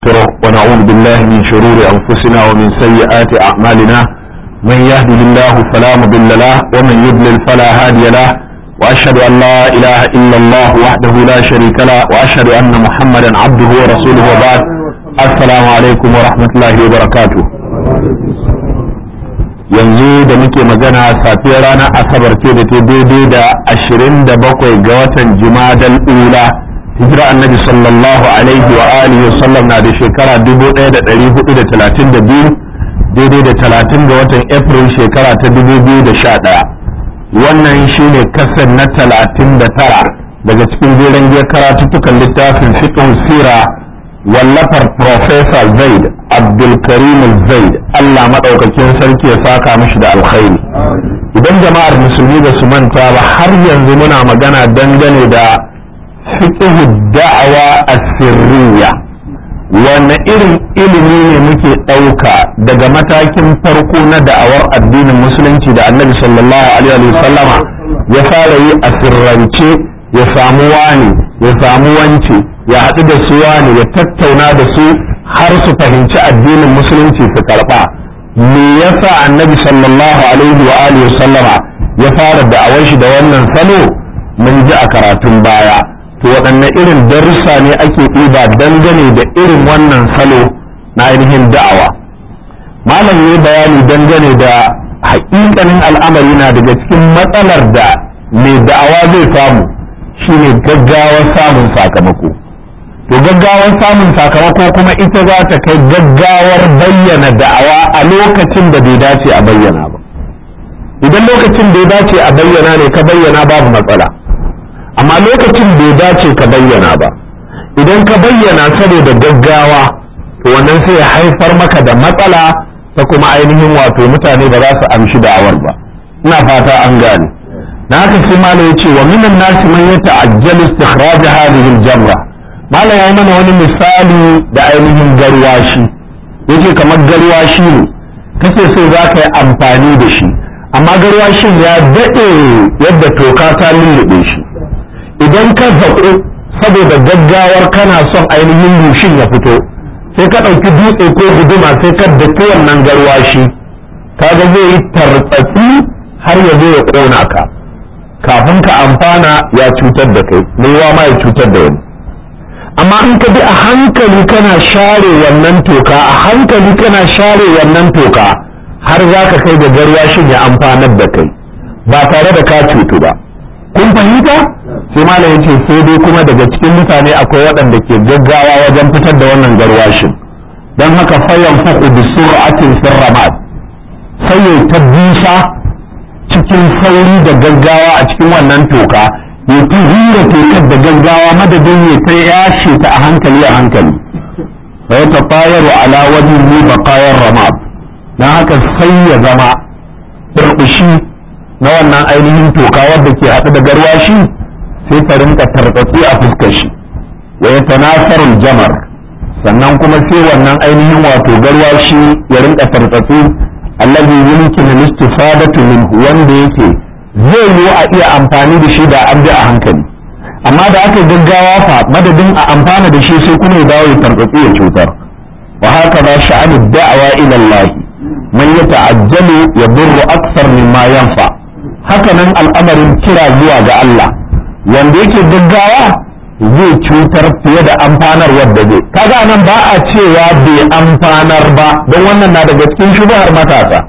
ونستغفره ونعوذ بالله من شرور أنفسنا ومن سيئات أعمالنا من يهده الله فلا مضل له ومن يضلل فلا هادي له وأشهد أن لا إله إلا الله وحده لا شريك له وأشهد أن محمدا عبده ورسوله وبعد السلام عليكم ورحمة الله وبركاته yanzu da muke magana safiyar ranar asabar ce da ta daidai da ashirin da bakwai ga watan jumadal ula hijira annabi sallallahu alaihi wa alihi wa sallam na da shekara 1432 daidai da 30 ga watan april shekara ta 2011 wannan shine kasar na 39 daga cikin jeren giyar karatuttukan littafin fiqh sira wallafar professor zaid abdulkarim zaid allah maɗaukakin sarki ya saka mishi da alkhairi idan jama'ar musulmi ba su manta ba har yanzu muna magana dangane da fiqh da'awa asirriya wanne irin ilimi ne muke ɗauka daga matakin farko na da'awar addinin musulunci da annabi sallallahu alaihi wasallama ya fara yi a sirrance ya samu wani ya samu wance ya haɗu da su wani ya tattauna da su har su fahimci addinin musulunci su karɓa me yasa annabi sallallahu alaihi wa alihi wasallama ya fara da'awar shi da wannan salo mun ji a karatun baya to waɗanne irin darussa ne ake ɗiba dangane da irin wannan salo na ainihin da'awa malam ya bayani dangane da haƙiƙanin al'amari na daga cikin matsalar da mai da'awa zai samu shine gaggawar samun sakamako to gaggawar samun sakamako kuma ita za ta kai gaggawar bayyana da'awa a lokacin da bai dace a bayyana ba idan lokacin da ya dace a bayyana ne ka bayyana babu matsala amma lokacin bai dace ka bayyana ba idan ka bayyana saboda gaggawa to wannan sai ya haifar maka da matsala ta kuma ainihin wato mutane ba za su amshi da'awar ba ina fata an gane na haka sai mala ya ce wa minan nasi man yata'ajjalu istikhraj hadhihi al-jamra mala ya mana wani misali da ainihin garwashi yace kamar garwashi ne kace so za ka yi amfani da shi amma garwashin ya daɗe yadda toka ta lullube shi idan ka zaƙo saboda gaggawar kana son ainihin rushin ya fito sai ka ɗauki dutse ko guduma sai ka daki wannan garwashi kaga zai yi tartsatsi har ya zo ya ƙona ka kafin ka amfana ya cutar da kai mai ma ya cutar da wani amma in ka bi a hankali kana share wannan toka a hankali kana share wannan toka har za ka kai da garwashin ya amfanar da kai ba tare da ka cutu ba kun fahimta sai malam yace sai dai kuma daga cikin mutane akwai waɗanda ke gaggawa wajen fitar da wannan garwashin don haka fayan fuku bi sur'atin sirramat sai ya ta bisa cikin sauri da gaggawa a cikin wannan toka ya ta hira tokar da gaggawa madadin ya ta yashe ta a hankali a hankali fa ya tafayaru ala wajin ni baqayar ramad dan haka sai ya zama burbushi na wannan ainihin toka wadda ke haɗu da garwashi sai ta rinka tartsatsi a fuskar shi wa ya tanasarul jamar sannan kuma sai wannan ainihin wato garwashi ya rinka tartsatsi allazi yumkinu al-istifadatu minhu wanda yake zai yi a iya amfani da shi da an bi a hankali amma da aka gaggawa fa madadin a amfana da shi sai kuma ya dawo ya tartsatsi ya cutar wa haka ba sha'anu da'awa ila Allah man yata'ajjalu yadurru akthar mimma yanfa haka nan al'amarin kira zuwa ga Allah wanda yake gaggawa zai cutar fiye da amfanar wadda zai kaga nan ba a cewa bai amfanar ba don wannan na daga cikin shubhar matasa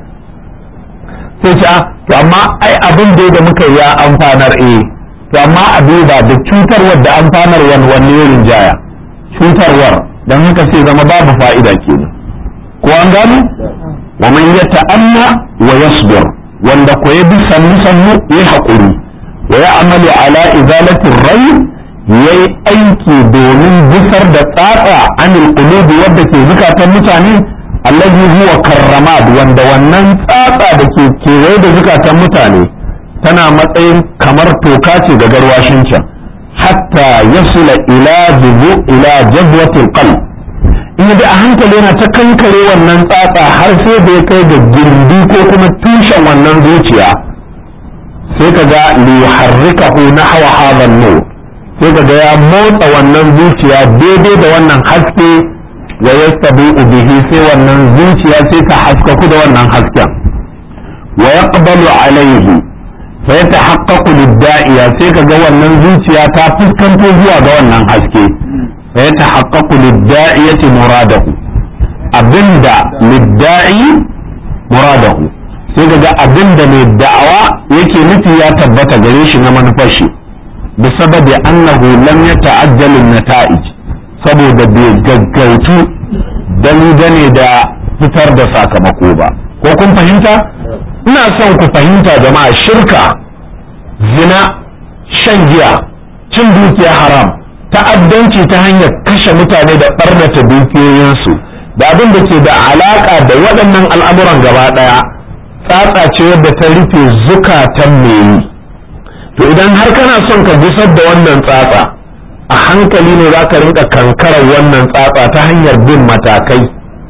sai ce to amma ai abin da da muka ya amfanar eh to amma a duba da cutarwar da amfanarwar wanne ya rinjaya cutarwar don haka sai zama babu fa'ida kenan ko an gano wa man yata'anna wa yasbir wanda ko ya bi sannu sannu ya haƙuri wa ya amalu ala izalatin rai ya yi aiki domin gusar da tsatsa anil qulubi wadda ke zukatan mutane allazi huwa karramad wanda wannan tsatsa da ke kewaye da zukatan mutane tana matsayin kamar toka ce ga garwashin can hatta yasula ila juzu ila jazwatil qalb in bi a hankali yana ta kankare wannan tsatsa har sai da ya kai ga gindi ko kuma tushen wannan zuciya sai ka ga liyuharrikahu nahwa hadha an-nur sai ka ga ya motsa wannan zuciya daidai da wannan haske wa yastabi'u bihi sai wannan zuciya sai ta haskaku da wannan hasken wa yaqbalu alaihi fa yatahaqqaqu lid-da'iya sai kaga wannan zuciya ta fuskanto zuwa ga wannan haske fa yatahaqqaqu lid-da'iyati muradahu abinda lid-da'i muradahu sai kaga abinda mai da'awa yake nufi ya tabbata gare shi na manufar shi bisababi annahu lam yata'ajjal an-nata'ij saboda bai gaggautu dangane da fitar da sakamako ba ko kun fahimta ina son ku fahimta jama'a shirka zina shan giya cin dukiya haram ta'addanci ta hanyar kashe mutane da ɓarnata dukiyoyinsu da abin da ke da alaƙa da waɗannan al'amuran gaba ɗaya tsatsa ce wadda ta rufe zukatan mai to idan har kana son ka gusar da wannan tsatsa a hankali ne za ka rinka kankarar wannan tsatsa ta hanyar bin matakai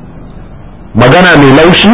magana mai laushi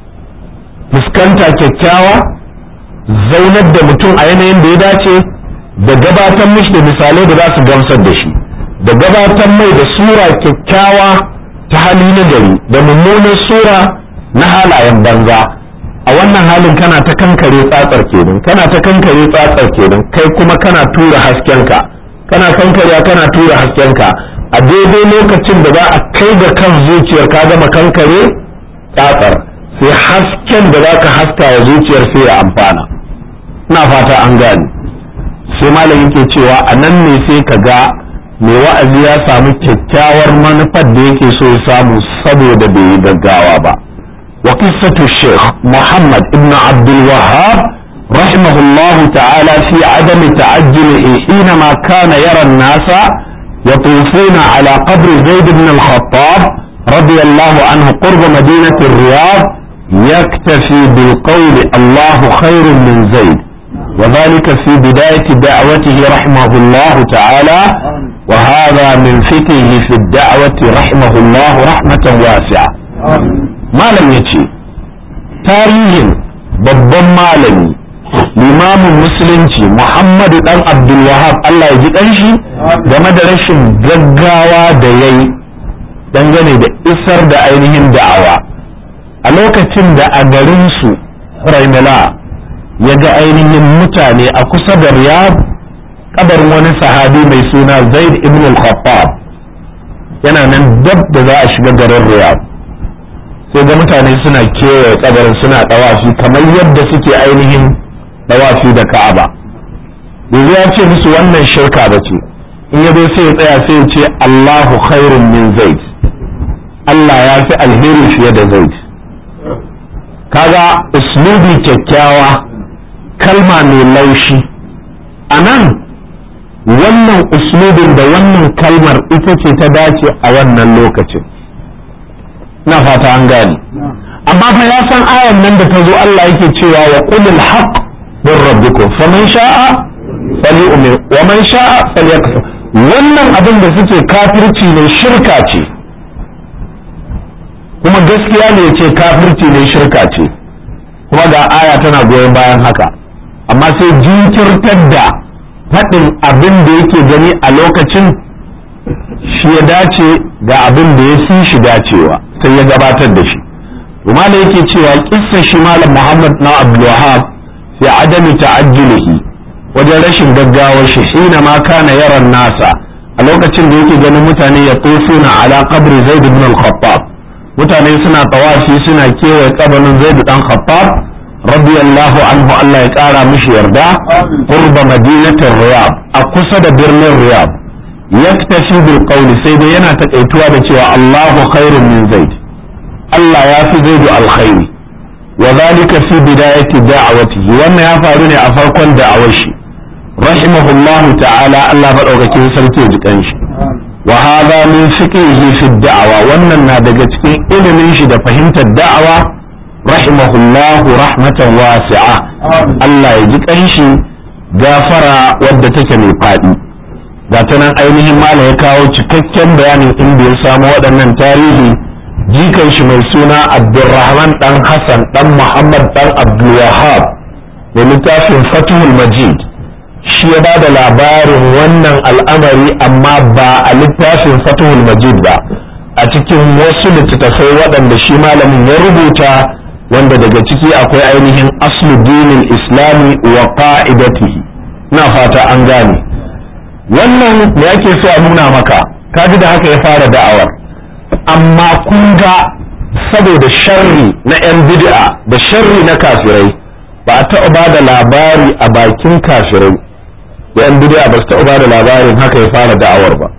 fuskanta kyakkyawa zaunar da mutum a yanayin da ya dace da gabatar mishi da misalai da za su gamsar da shi da gabatar mai da sura kyakkyawa ta hali na gari da mummunan sura na halayen banza a wannan halin kana ta kankare tsatsar kenan kana ta kankare tsatsar kenan kai kuma kana tura haskenka kana kankare kana tura haskenka a daidai lokacin da za a kai ga kan zuciyar ka gama kankare tsatsar sai hasken da za ka haska wa zuciyar sai ya amfana ina fata an gane sai malam yake cewa a nan ne sai ka ga mai wa'azi ya samu kyakkyawar manufar da yake so ya samu saboda bai yi gaggawa ba wa qissatu sheikh muhammad ibn abdul wahhab رحمه الله تعالى في عدم تعجله حينما كان يرى الناس يطوفون على قبر زيد بن الخطاب رضي الله عنه قرب مدينة الرياض يكتفي بالقول الله خير من زيد وذلك في بداية دعوته رحمه الله تعالى وهذا من فقهه في الدعوة رحمه الله رحمة واسعة ما لم يتشي تاريخ babban malami limamin musulunci muhammadu dan abdulwahab Allah ya ji shi game da rashin gaggawa da ya yi dangane da isar da ainihin da'awa a lokacin da a garinsu raimala ya ga ainihin mutane a kusa da riyab kabarin wani sahabi mai suna zaid ibn al-khattab yana nan dab da za a shiga garin riyab sai ga mutane suna kewaye kabarin suna dawafi kamar yadda suke ainihin dawafi da ka'aba yanzu ya ce musu wannan shirka ba ce in ya zo sai ya tsaya sai ya ce Allahu khairun min zaid Allah ya fi alheri fiye da zaid kaga uslubi kyakkyawa kalma mai laushi a nan wannan uslubin da wannan kalmar ita ce ta dace a wannan lokacin na fata an gane amma fa ya san ayan nan da ta zo Allah yake cewa wa qulil haqq min rabbikum faman sha'a falyu'min wa man sha'a falyakfur wannan abin da suke kafirci ne shirka ce kuma gaskiya ne ce kafirci ne shirka ce kuma ga aya tana goyon bayan haka amma sai jinkirtar da faɗin abin da yake gani a lokacin shi ya dace ga abin da ya fi shi dacewa sai ya gabatar da shi kuma da yake cewa kissa shi malam muhammad na abdulwahab fi adami ta'ajjulihi wajen rashin gaggawar shi hina ma kana yaran nasa a lokacin da yake ganin mutane ya tsofuna ala qabri zaid ibn al-khattab mutane suna tawafi suna kewaye kabarin zaid dan khattab radiyallahu anhu Allah ya kara mishi yarda qurba madinatir riyab a kusa da birnin riyab yaktafi bil qawli sai dai yana takaituwa da cewa Allahu khairun min zaid Allah ya fi zaidu alkhairi wa zalika fi bidayati da'awatihi wannan ya faru ne a farkon da'awar shi rahimahullahu ta'ala Allah madaukakin sarki ya jikan shi wa hadha min fiqhihi fi da'awa wannan na daga cikin ilimin shi da fahimtar da'awa rahimahullahu rahmatan wasi'a Allah ya ji kanshi gafara wadda take mai fadi ga ta nan ainihin mala ya kawo cikakken bayanin inda ya samu waɗannan tarihi jikan shi mai suna abdulrahman dan hassan dan muhammad dan abdulwahab da littafin fatihul majid shi ya ba da labarin wannan al'amari amma ba a littafin fatihul majid ba a cikin wasu littattafai waɗanda shi malamin ya rubuta wanda daga ciki akwai ainihin aslu dinin islami wa qa'idatihi na fata an gane wannan me ake so a nuna maka kaji da haka ya fara da'awar amma kun ga saboda sharri na 'yan bid'a da sharri na kafirai ba a taɓa ba da labari a bakin kafirai da 'yan bid'a ba su taɓa ba da labarin haka ya fara da'awar ba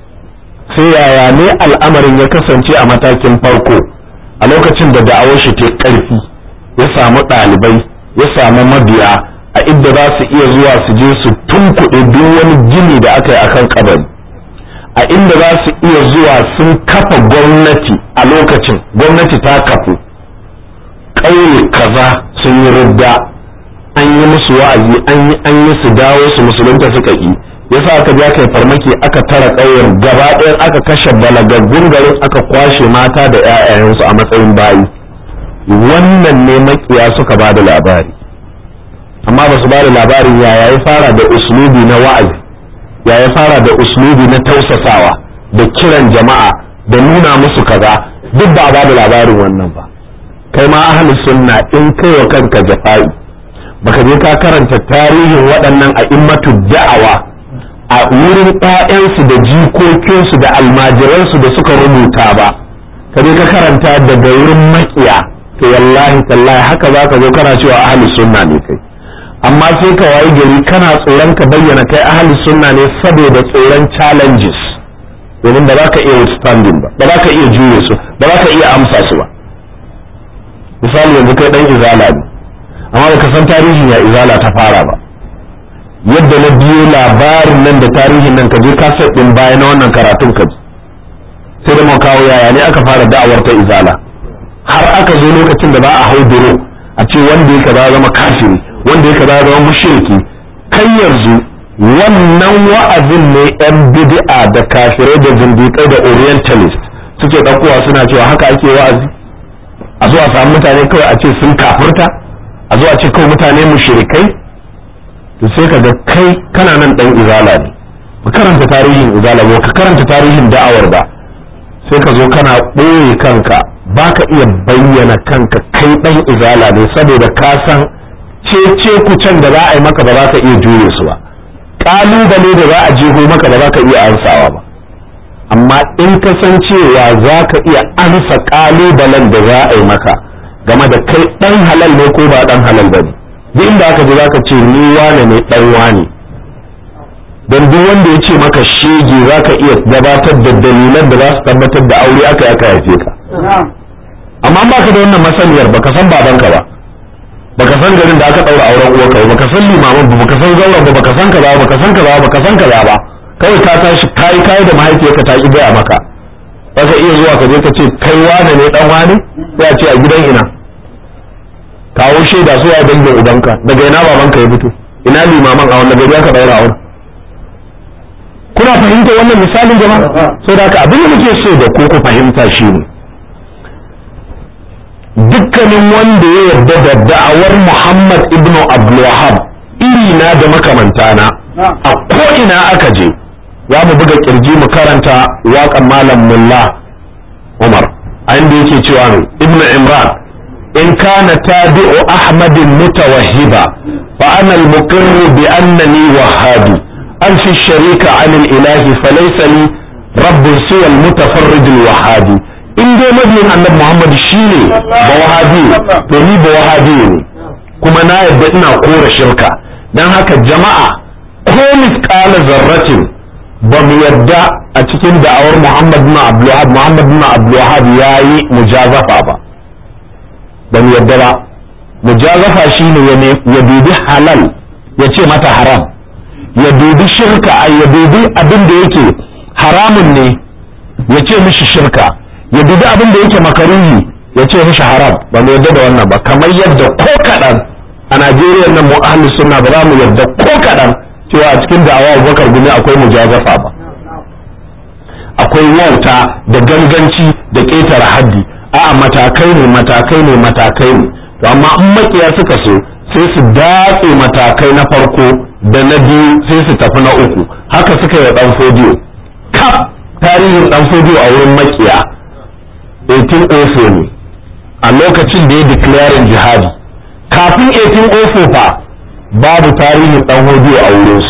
sai yaya ne al'amarin ya kasance a matakin farko a lokacin da da'awar shi ta ƙarfi ya samu ɗalibai ya samu mabiya a inda za su iya zuwa su je su tunkuɗe duk wani gini da aka yi akan kabari a inda za su iya zuwa sun kafa gwamnati a lokacin gwamnati ta kafu ƙauye kaza sun yi rudda an yi musu wa'azi an yi su dawo su musulunta suka yi yasa aka ja kai farmaki aka tara ƙauyen gaba ɗaya aka kashe balagaggun garin aka kwashe mata da 'ya'yayensu a matsayin bayi wannan ne makiya suka ba da labari amma ba su ba da labarin yaya ya fara da uslubi na wa'azi ya ya fara da uslubi na tausasawa da kiran jama'a da nuna musu kaza duk ba ba da labarin wannan ba kai ma ahli sunna in kai wa kanka jafa'i baka je ka karanta tarihin waɗannan a immatu da'awa a wurin ƴaƴansu da jikokinsu da almajiransu da suka rubuta ba ka je ka karanta daga wurin makiya to wallahi tallahi haka za ka zo kana cewa ahli sunna ne kai amma sai ka wayi gari kana tsoron ka bayyana kai ahli sunna ne saboda tsoron challenges domin ba za ka iya withstanding ba ba za ka iya juye su ba za ka iya amsa su ba misali yanzu kai dan izala ne amma baka san tarihin ya izala ta fara ba yadda na biyo labarin nan da tarihin nan ka je kaset din baya na wannan karatun ka ji sai da mu kawo yaya ne aka fara da'awar ta izala har aka zo lokacin da ba a hau duro a ce wanda ya kaza zama kafiri wanda ya kaza zama mushriki kai yanzu wannan wa'azin ne yan bid'a da kafirai da zindiƙai da orientalist suke ɗaukowa suna cewa haka ake wa'azi a zuwa samu mutane kawai a ce sun kafirta a zuwa ce kawai mutane mushrikai to sai ka ga kai kana nan dan izala ne ka karanta tarihin izala ba ka karanta tarihin da'awar ba sai ka zo kana ɓoye kanka ba ka iya bayyana kanka kai dan izala ne saboda ka san cece kucen da za a yi maka ba za ka iya jure su ba ƙalubale da za a jeho maka ba za ka iya ansawa ba amma in ka san cewa za ka iya ansa ƙalubalen da za a yi maka game da kai ɗan halal ne ko ba ɗan halal ba ne duk inda aka ji za ka ce ni wane ne ɗan wane don duk wanda ya ce maka shege za ka iya gabatar da dalilan da za su tabbatar da aure aka yi aka haife ka amma ba ka da wannan masaniyar baka san babanka ba baka san garin da aka ɗaura auren uwarka ba baka san limaman ba baka san zauren ba baka san kaza ba baka san kaza ba baka san kaza ba kawai ka tashi kai kai da mahaifiyarka ta ki gaya maka baka iya zuwa ka je ka ce kai wane ne dan wane sai a ce a gidan ina kawo shaida su ya dangin ubanka daga ina babanka ya fito ina limaman a wannan gari aka daura auren kuna fahimta wannan misalin jama'a sai da haka abin da muke so da ku ku fahimta shine dukkanin wanda ya yarda da da'awar Muhammad ibn Abdul Wahhab iri na da makamantana a ko ina aka je za mu buga kirji mu karanta waƙan malam mulla Umar a inda yake cewa ne ibn Imran in kana tabi'u Ahmadin mutawahhiba fa ana al-muqirr bi annani wahhabi ألف الشريك عن الإله فليس لي رب سوى المتفرد الوهابي in dai mabiyin annabi Muhammad shine ba wahabi to ni ba wahabi ne kuma na yadda ina kora shirka dan haka jama'a ko misqala zarratin ba mu yadda a cikin da'awar Muhammad bin Abdul Wahhab Muhammad bin Abdul Wahhab yayi mujazafa ba ba mu yadda ba mujazafa shine ya dubi halal ya ce mata haram ya dubi shirka ya dubi abin da yake haramun ne ya ce mishi shirka ya dubi abin da yake makaruhi ya ce mishi haram ba mu yarda da wannan ba kamar yadda ko kaɗan a najeriya nan mu ahli sunna ba za mu yarda ko kaɗan cewa a cikin da'awa abubakar gumi akwai mujazafa ba akwai wauta da ganganci da ƙetare haddi a'a matakai ne matakai ne matakai ne to amma in makiya suka so sai su datse matakai na farko da na biyu sai su tafi na uku haka suka yi dan fodiyo kaf tarihin dan fodiyo a wurin makiya 1804 ne a lokacin da ya declaring jihadi kafin 1804 fa babu tarihin dan hodiyo a wurinsu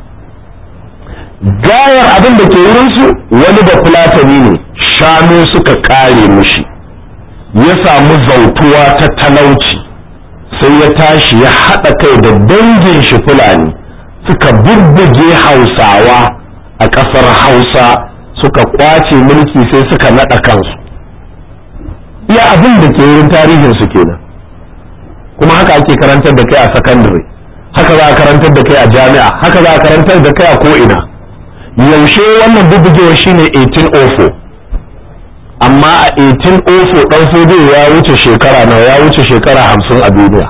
gayar abin da ke wurinsu wani da fulatani ne shanu suka kare mushi ya samu zautuwa ta talauci sai ya tashi ya haɗa kai da dangin shi fulani suka bubbuge hausawa a ƙasar hausa suka kwace mulki sai suka naɗa kansu iya abin da ke wurin tarihinsu kenan kuma haka ake karantar da kai a sakandare haka za a karantar da kai a jami'a haka za a karantar da kai a ko'ina yaushe wannan bubbugewa shine 1804 amma a 1804 dan sojo ya wuce shekara nawa ya wuce shekara hamsin a duniya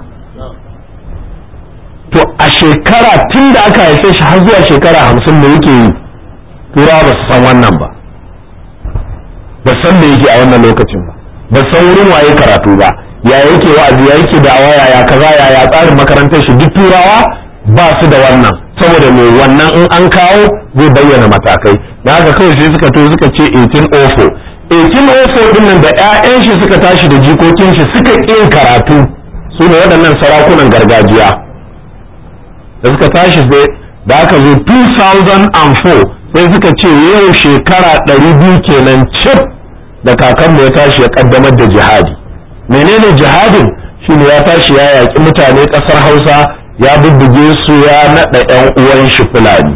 to a shekara tun da aka haife shi har zuwa shekara hamsin da yake yi turawa ba su san wannan ba ba san da yake a wannan lokacin ba ba san wurin waye karatu ba ya yake wa'azi ya yake da waya ya kaza ya ya tsarin makarantar shi duk turawa ba su da wannan saboda me wannan in an kawo zai bayyana matakai da haka kawai sai suka to suka ce 1804 1804 din nan da 'ya'yan shi suka tashi da jikokin shi suka ƙin karatu su ne waɗannan sarakunan gargajiya da suka tashi sai da aka zo 2004 sai suka ce yau shekara 200 kenan cif da kakanmu ya tashi ya kaddamar da jihadi menene jihadin shine ya tashi ya yaƙi mutane ƙasar hausa ya bubbuge su ya naɗa 'yan uwan shi fulani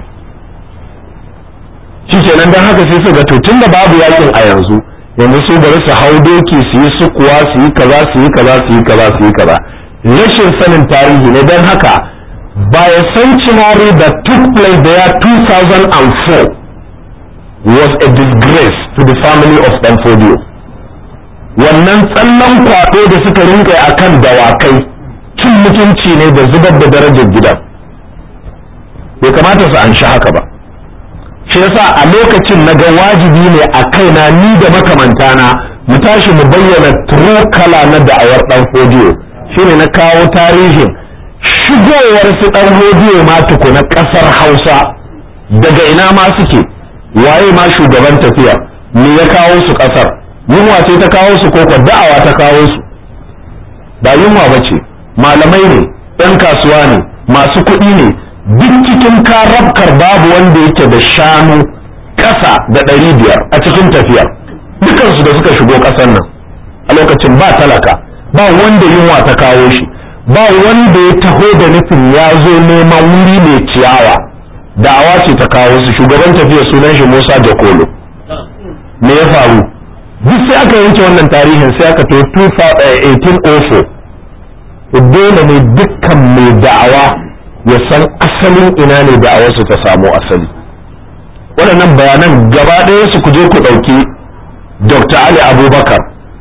shi kenan don haka sai suka to tun da babu yakin a yanzu yanzu su bari su hau doki su yi sukuwa su yi kaza su yi kaza su yi kaza su yi kaza rashin sanin tarihi ne don haka by a centenary that took place there 2004 was a disgrace to the family of Danfodio wannan tsallan kwaɗo da suka rinka a kan dawakai cin mutunci ne da zubar da darajar gidan bai kamata su an shi haka ba shi yasa a lokacin na ga wajibi ne a kaina ni da makamantana mu tashi mu bayyana true kala na da'awar dan fodiyo shine na kawo tarihin shigowar su dan fodiyo ma tukuna kasar hausa daga ina ma suke waye ma shugaban tafiya me ya kawo su kasar yunwa ce ta kawo su ko da'awa ta kawo su ba yunwa ba ce malamai ne 'yan kasuwa ne masu kuɗi ne duk cikin karabkar babu wanda yake da shanu ƙasa da ɗari biyar a cikin tafiyar dukansu da suka shigo ƙasar nan a lokacin ba talaka ba wanda yunwa ta kawo shi ba wanda ya taho da nufin ya zo neman wuri mai ciyawa da'awa ce ta kawo su shugaban tafiya sunan shi musa jakolo me ya faru duk sai aka yanke wannan tarihin sai aka to 1804 dole ne dukkan mai da'awa ya san asalin ina ne da'awarsu ta samo asali waɗannan bayanan gaba ɗaya su kuje ku ɗauki dr ali abubakar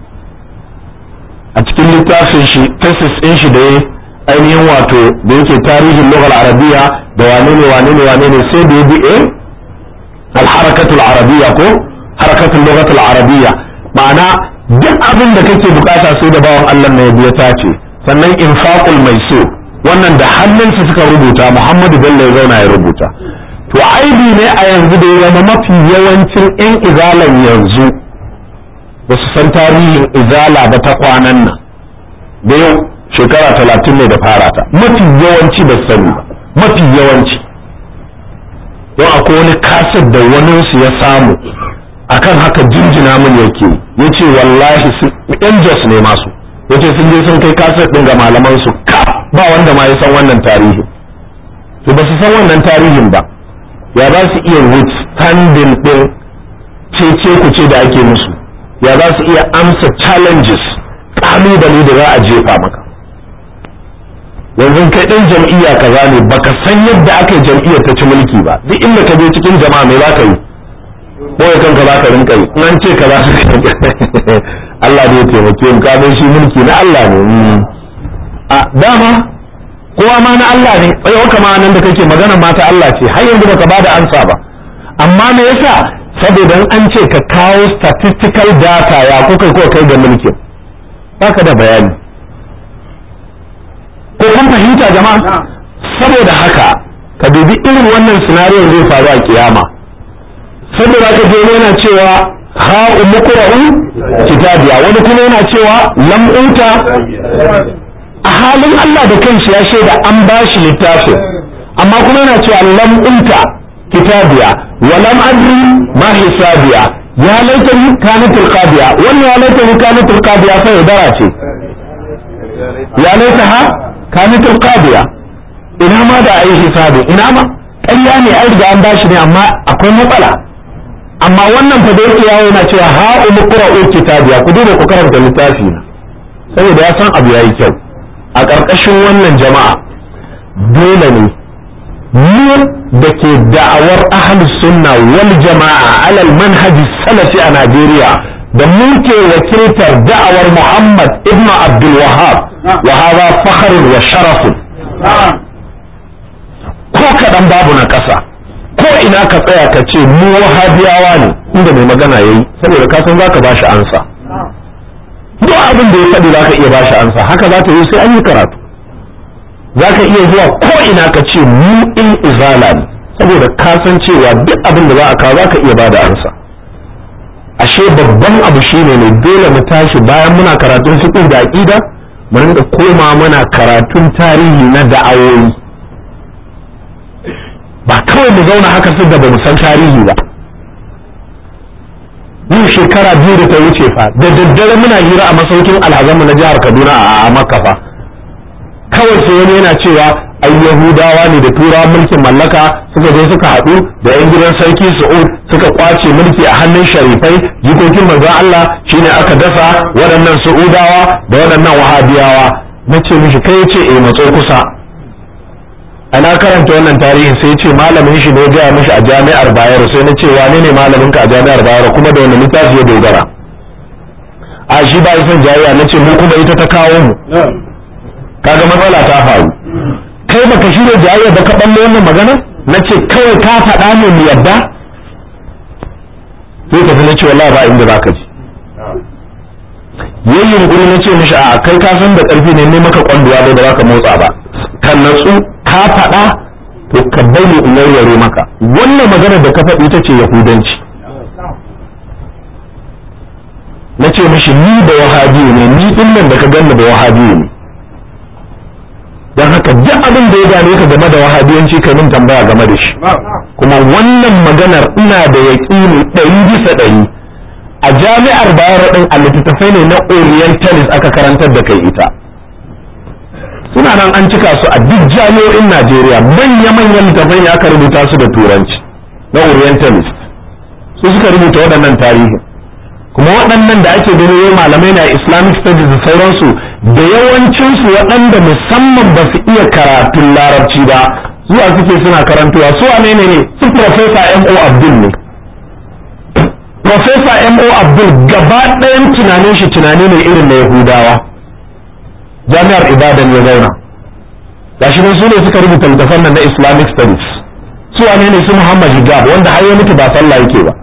a cikin littafin shi tesis ɗin shi da ya ainihin wato da yake tarihin lugar arabiya da wane ne wane ne wane ne sai da ya bi eh alharakatul arabiya ko harakatul lugatul arabiya ma'ana duk abin da kake bukata sai da bawan Allah na ya biya tace sannan infaqul maisur wannan da hannunsa suka rubuta muhammadu bello ya zauna ya rubuta to aibi ne a yanzu da ya zama mafi yawancin 'yan izalan yanzu ba su san tarihin izala ba ta kwanan nan da yau shekara talatin ne da fara ta mafi yawanci ba su sani ba mafi yawanci don akwai wani kasar da waninsu ya samu akan haka jinjina min yake ya ce wallahi yan jos ne masu ya ce sun je sun kai kasar ɗin ga malaman su ka ba wanda ma ya san wannan tarihin to ba su san wannan tarihin ba ya za su iya withstanding ɗin cece ku ce da ake musu ya za su iya amsa challenges kalubale da za a jefa maka yanzu kai ɗin jam'iyya kaza ne baka san yadda aka yi jam'iyyar ta ci mulki ba duk inda ka je cikin jama'a me za ka yi boye kanka za ka rinka yi nan ce ka za ka Allah ne ya taimake mu ka shi mulki na Allah ne a dama kowa ma na Allah ne tsayo kama nan da kake magana ma ta Allah ce har yanzu baka bada ansa ba amma me yasa saboda an ce ka kawo statistical data ya kuka ko kai ga mulkin baka da bayani ko kun fahimta jama'a saboda haka ka dubi irin wannan scenario zai faru a kiyama saboda ka je yana cewa ha'u muqra'u kitabiya wani kuma yana cewa lam uta a halin Allah da kanshi ya shaida an bashi littafin amma kuma yana cewa lam uta kitabiya wa lam adri ma hisabiya ya laitani kanat alqadiya wannan ya laitani kanat alqadiya sai dara ce ya laitaha kanat alqadiya ina ma da ayi hisabi ina ma ƙarya ne ai riga an bashi ne amma akwai matsala amma wannan fa da yake yawo yana cewa ha umqra'u kitabiya ku duba ku karanta littafi na saboda ya san abu yayi kyau a ƙarƙashin wannan jama'a dole ne mu da ke da'awar ahlus sunna wal jama'a alal manhaji salafi a Najeriya da muke wakiltar da'awar Muhammad ibn Abdul Wahhab wa hadha fakhrun wa sharafun ko kaɗan babu na ƙasa ko ina ka tsaya ka ce mu wahabiyawa ne inda mai magana yayi saboda ka san zaka bashi ansa duk abin da ya faɗi zaka iya bashi ansa haka za ta yi sai an yi karatu zaka iya zuwa ko ina ka ce mu in izala ne saboda ka san cewa duk abin da za a kawo zaka iya bada ansa ashe babban abu shine ne dole mu tashi bayan muna karatun fiqh da aqida mu rinka koma muna karatun tarihi na da'awoyi ba kawai mu zauna haka su da ba mu san tarihi ba yin shekara biyu da ta wuce fa da daddare muna hira a masaukin alhazanmu na jihar kaduna a makka fa kawai sai wani yana cewa ai yahudawa ne da turawan mulkin mallaka suka je suka haɗu da yan gidan sarki su'ud suka kwace mulki a hannun sharifai jikokin manzon Allah shine aka dasa waɗannan su'udawa da waɗannan wahabiyawa na ce mishi kai ce eh matso kusa ana karanta wannan tarihin sai ce malamin shi ne gaya mishi a jami'ar bayero sai na ce wane ne malamin ka a jami'ar bayero kuma da wani littafi ya dogara a shi ba son jariya na ce mu kuma ita ta kawo mu kaga matsala ta faru kai baka shirya jariya ba ka balle wannan magana na ce kawai ka faɗa ne mu yadda sai ka fi na ce wallahi ba inda za ka ji yayin yunkuri na ce mishi a kai ka san da ƙarfi ne ne maka kwanduwa da ba za ka motsa ba kan natsu ka faɗa to ka bari in yarware maka wannan magana da ka faɗi ita ce yahudanci na ce mishi ni da wahabi ne ni din nan da ka ganni da wahabi ne don haka duk abin da ya gane ka game da wahabiyanci ka min tambaya game da shi kuma wannan maganar ina da yaƙini ɗari bisa ɗari a jami'ar bayero ɗin a littattafai ne na orientalist aka karantar da kai ita suna nan an cika su a duk jami'o'in Najeriya manya-manyan littafai ne aka rubuta su da turanci na orientalist su suka rubuta waɗannan tarihi kuma waɗannan da ake gani yau malamai na islamic studies da sauransu da yawancinsu waɗanda musamman ba su iya karatun larabci ba zuwa suke suna karantuwa su wane ne ne su professor M.O. Abdul ne professor M.O. Abdul gaba ɗayan tunanin shi tunani ne irin na Yahudawa jami'ar ibadan ya zauna gashi nan su ne suka rubuta littafan nan na islamic studies su wane ne su muhammad hijab wanda har ya mutu ba sallah yake ba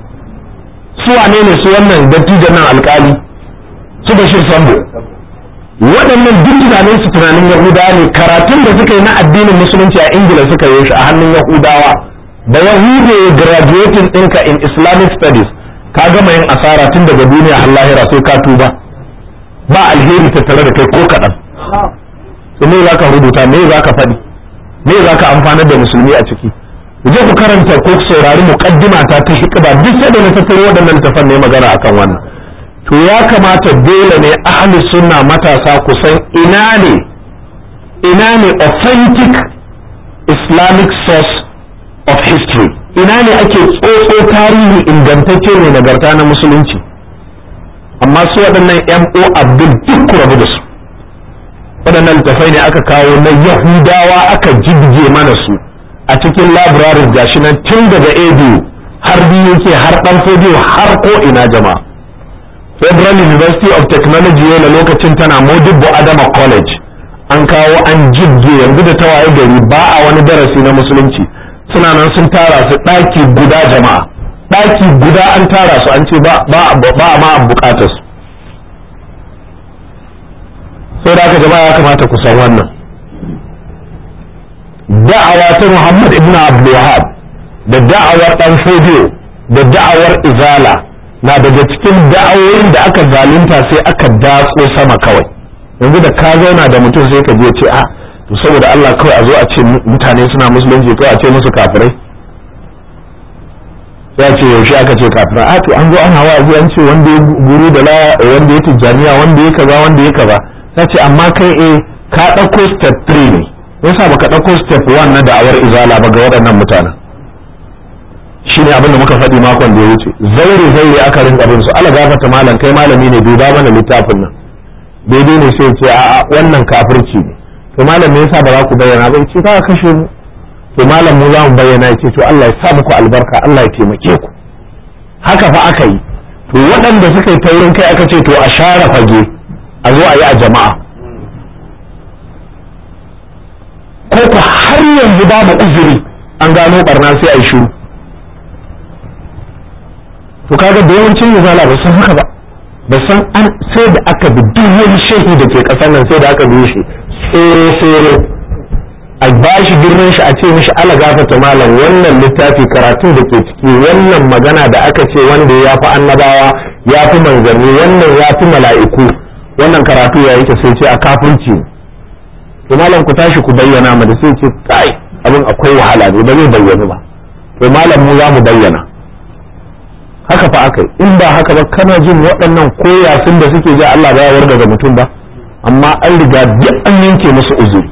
su wane ne su wannan dattijan nan alkali su bashir sambo waɗannan duk tunanin su tunanin yahudawa ne karatun da suka yi na addinin musulunci a ingila suka yi shi a hannun yahudawa da yahude graduating ɗinka in islamic studies ka gama yin asara tun daga duniya har lahira sai ka tuba ba alheri tattare da kai ko kaɗan to me za ka rubuta me za ka faɗi me za ka amfanar da musulmi a ciki je ku karanta ko ku saurari muqaddima ta ta hikba duk sai da na tattaro waɗannan tafan ne magana akan wannan to ya kamata dole ne ahlus sunna matasa ku san ina ne ina ne authentic islamic source of history ina ne ake tsotso tarihi ingantacce ne nagarta na musulunci amma su waɗannan mo abdul duk ku rabu da su waɗannan littafai ne aka kawo na yahudawa aka jibge mana su a cikin labirarin gashi nan tun daga abu har biyu ke har ɗan fodiyo har ko ina jama'a federal university of technology yana lokacin tana modibbo adama college an kawo an jibge yanzu da tawaye gari ba a wani darasi na musulunci suna nan sun tara su ɗaki guda jama'a ɗaki guda an tara su an ce ba a ma bukatar su sai da aka jama'a ya kamata ku san wannan da'awa ta Muhammad ibn Abdul Wahab da da'awar dan Fodiyo da da'awar Izala na daga cikin da'awoyin da aka zalunta sai aka datso sama kawai yanzu da ka zauna da mutum sai ka je ce a to saboda Allah kawai a zo a ce mutane suna musulunci kawai a ce musu kafirai sai a ce yaushe aka ce kafirai a to an zo ana wa'azi an ce wanda ya guru da la wanda ya tijjaniya wanda ya kaza wanda ya kaza sai ce amma kai eh ka ɗauko step 3 ne yasa baka ɗauko step 1 na da'awar izala ba ga waɗannan mutanen shi ne abin da muka faɗi makon da ya wuce zaure zaure aka rinka bin su ala gafata malam kai malami ne duba mana littafin nan daidai ne sai ce a'a wannan kafirci ne to malam me yasa ba za ku bayyana ba ce ka kashe mu to malam mu za mu bayyana ya ce to Allah ya sa muku albarka Allah ya taimake ku haka fa aka yi to waɗanda suka yi taurin kai aka ce to a share fage a zo a yi a jama'a ko ku har yanzu babu uzuri an gano barna sai a yi shiru to kaga da yawancin izala ba san haka ba ba san an sai da aka bi duk wani shehi da ke kasar nan sai da aka bi shi tsere tsere a ba shi girman shi a ce mishi ala gafata malam wannan littafi karatun da ke ciki wannan magana da aka ce wanda ya fi annabawa ya fi manzanni wannan ya fi mala'iku wannan karatu ya yake sai ce a kafirci to malam ku tashi ku bayyana mu da sai ce kai abin akwai wahala ne ba zai bayyana ba to malam mu za mu bayyana haka fa aka yi in ba haka ba kana jin waɗannan koyasin da suke ji Allah ba ya warga da mutum ba amma an riga duk an yanke musu uzuri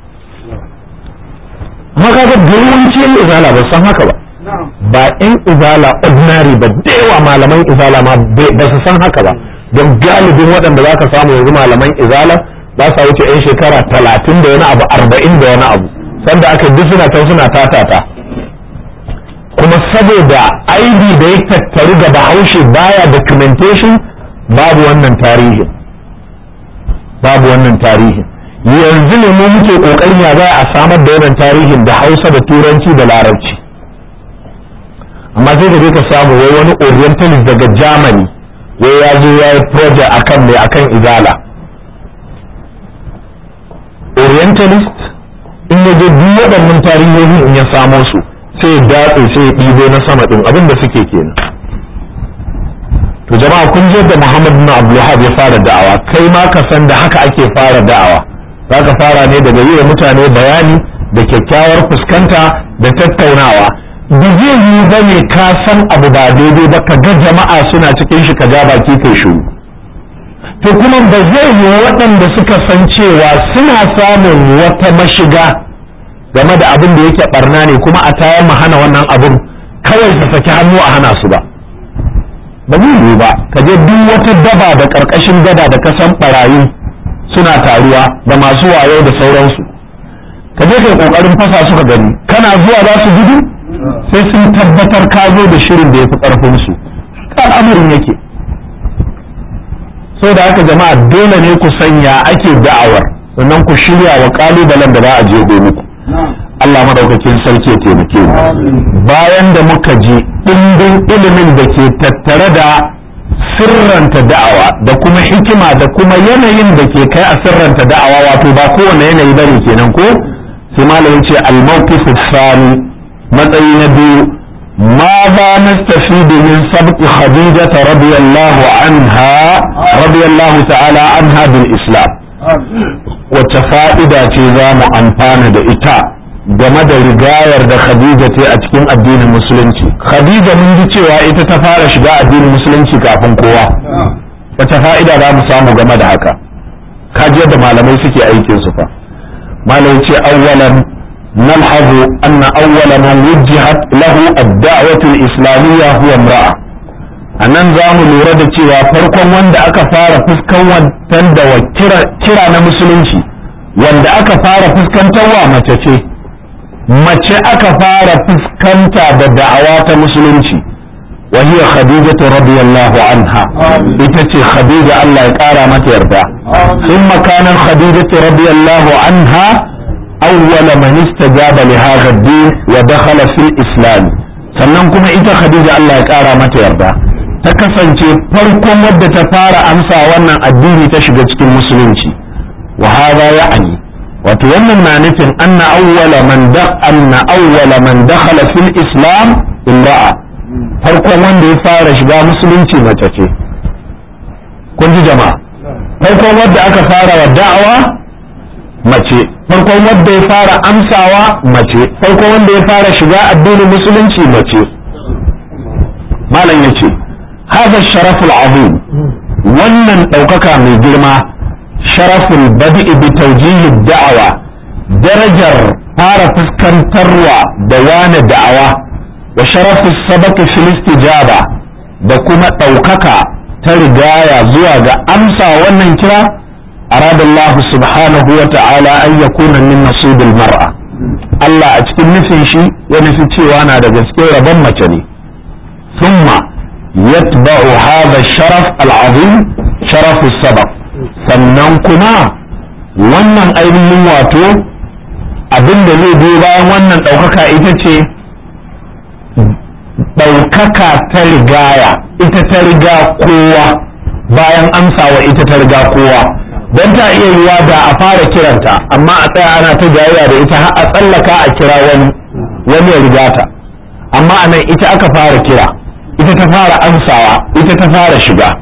haka ga yawanci yan izala ba san haka ba ba yan izala ordinary ba da yawa malaman izala ma ba su san haka ba don galibin waɗanda za ka samu yanzu malaman izala ba sa wuce yan shekara talatin da wani abu arba'in da wani abu sanda aka duk suna can suna tatata kuma saboda aibi da ya tattaru ga bahaushe baya documentation babu wannan tarihin babu wannan tarihin yanzu ne mu muke kokarin ya za a samar da wannan tarihin da hausa da turanci da larabci amma sai ka je ka samu wai wani orientalist daga germany wai ya zo ya yi project akan mai akan izala orientalist in ya je duk waɗannan tarihohi in ya samo su sai ya datse sai ya ɗibo na sama ɗin abin da suke kenan to jama'a kun je da Muhammad bin Abdulwahab ya fara da'awa kai ma ka san da haka ake fara da'awa zaka fara ne daga yi wa mutane bayani da kyakkyawar fuskanta da tattaunawa da zai yi bane ka san abu ba daidai ba ka ga jama'a suna cikin shi ka ja baki kai shiru to kuma ba zai yi waɗanda suka san cewa suna samun wata mashiga game da abin da yake barna ne kuma a tayar mu hana wannan abin kawai su saki hannu a hana su ba ba zai yiwu ba ka je duk wata daba da karkashin gada da kasan barayi suna taruwa da masu wayo da sauransu ka je kai kokarin fasa suka gani kana zuwa za su gudu sai sun tabbatar ka zo da shirin da ya fi karfin su al'amarin yake da haka jama'a dole ne ku sanya ake da'awar sannan ku shirya wa kalubalen da za a je muku Allah madaukakin sarki ya taimake mu bayan da muka ji ɗimbin ilimin da ke tattare da sirranta da'awa da kuma hikima da kuma yanayin da ke kai a sirranta da'awa wato ba kowane yanayi bane kenan ko sai malamin ce al-mawqif sani matsayi na biyu ماذا نستفيد من سبق خديجة رضي الله عنها رضي الله تعالى عنها بالإسلام وتفائدة تزام أنفان دا إتا game da rigayar da Khadija ta a cikin addinin musulunci Khadija mun ji cewa ita ta fara shiga addinin musulunci kafin kowa wata fa'ida za mu samu game da haka kaji yadda malamai suke aikin su fa malai ce awwalan نلحظ أن أول من وجهت له الدعوة الإسلامية هو امرأة anan za mu lura da cewa farkon wanda aka fara fuskan wantan da kira na musulunci wanda aka fara fuskantarwa mace ce mace aka fara fuskanta da da'awa ta musulunci wa hiya khadijatu radiyallahu anha ita ce khadija Allah ya kara mata yarda thumma kana khadijatu radiyallahu anha أول من استجاب لهذا الدين ودخل في الإسلام sannan kuma ita Khadija Allah ya ƙara mata yarda ta kasance farkon wadda ta fara amsa wannan addini ta shiga cikin musulunci wa hada ya'ani wato wannan na nufin anna awwala man da anna awwala man dakhala fil islam imra'a farkon wanda ya fara shiga musulunci mace ce kun ji jama'a farkon wanda aka fara wa da'awa mace farkon wanda ya fara amsawa mace farkon wanda ya fara shiga addinin musulunci mace malam ya ce haza sharaful azim wannan ɗaukaka mai girma sharaful badi'i bi tawjihi da'awa darajar fara fuskantarwa da wane da'awa wa sharafus sabaqi fil istijaba da kuma ɗaukaka ta rigaya zuwa ga amsa wannan kira arada Allah subhanahu wa ta'ala an yakuna min nasibil mar'a Allah a cikin nufin shi ya nufi cewa na da gaske rabon mace ne thumma yatba'u hadha sharaf al-azim sharaf sabaq sannan kuma wannan ainihin wato abin da zai biyo bayan wannan ɗaukaka ita ce ɗaukaka ta rigaya ita ta riga kowa bayan amsawa ita ta riga kowa don ta iya yiwa da a fara kiranta amma a tsaya ana ta jayayya da ita har a tsallaka a kira wani wani ya riga ta amma a nan ita aka fara kira ita ta fara amsawa ita ta fara shiga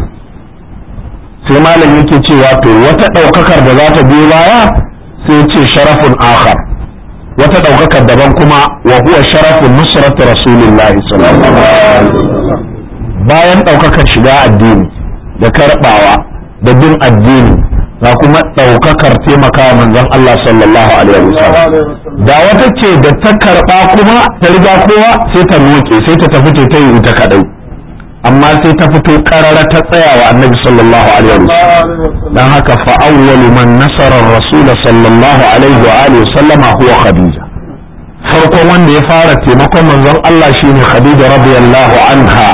sai malam yake cewa to wata ɗaukakar da za ta biyo baya sai ce sharafun akhar wata ɗaukakar daban kuma wa huwa sharafun nusrat rasulillahi sallallahu alaihi bayan ɗaukakar shiga addini da karɓawa da bin addini ga kuma ɗaukakar taimakawa manzon Allah sallallahu alaihi wasallam da wata ce da ta karɓa kuma ta riga kowa sai ta noke sai ta tafi ta yi ta kadai amma sai ta fito karara ta tsaya wa annabi sallallahu alaihi wasallam dan haka fa awwalu man nasara rasul sallallahu alaihi wa alihi sallama huwa khadija farkon wanda ya fara taimakon manzon Allah shine khadija radiyallahu anha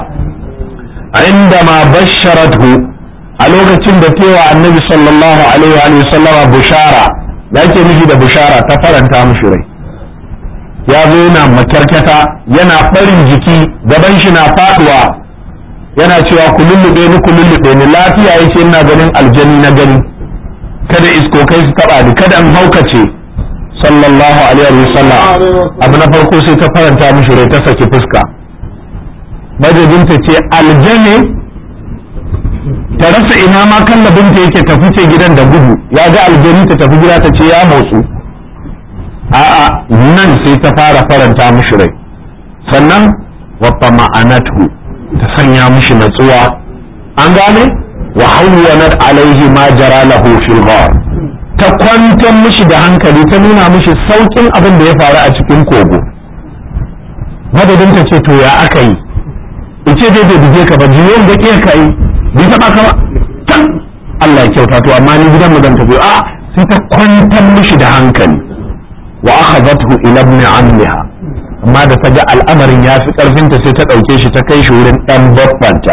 عندما بشرته a lokacin da tewa annabi sallallahu alaihi wa alihi sallama bushara da yake nufi da bushara ta faranta mishi rai ya zo yana makyarkyata yana farin jiki gaban shi na faduwa yana cewa ku lullube ni ku lullube ni lafiya yace ina ganin aljani na gani kada iskokai su taba ni kada in haukace sallallahu alaihi wa sallam abu na farko sai ta faranta mishi rai ta saki fuska madadinta ce aljane ta rasa ina ma kallabinta yake tafi ce gidan da gudu ya ga aljani ta tafi gida ta ce ya motsu a'a nan sai ta fara faranta mishi rai sannan wa ma'anatu ta sanya mishi natsuwa an gane wa hawwanat alaihi ma jara lahu fil ghar ta kwantar mishi da hankali ta nuna mishi saukin abin da ya faru a cikin kogo madadin ta ce to ya aka yi ice dai bai buge ka ba jiyon da ke ka yi bai taba ka ba can Allah ya kyauta to amma ni gidan mu zan tafi a sai ta kwantar mishi da hankali wa akhadhathu ila ibn ammiha amma da ta ga al'amarin ya fi karfinta sai ta dauke shi ta kai shi wurin dan babbanta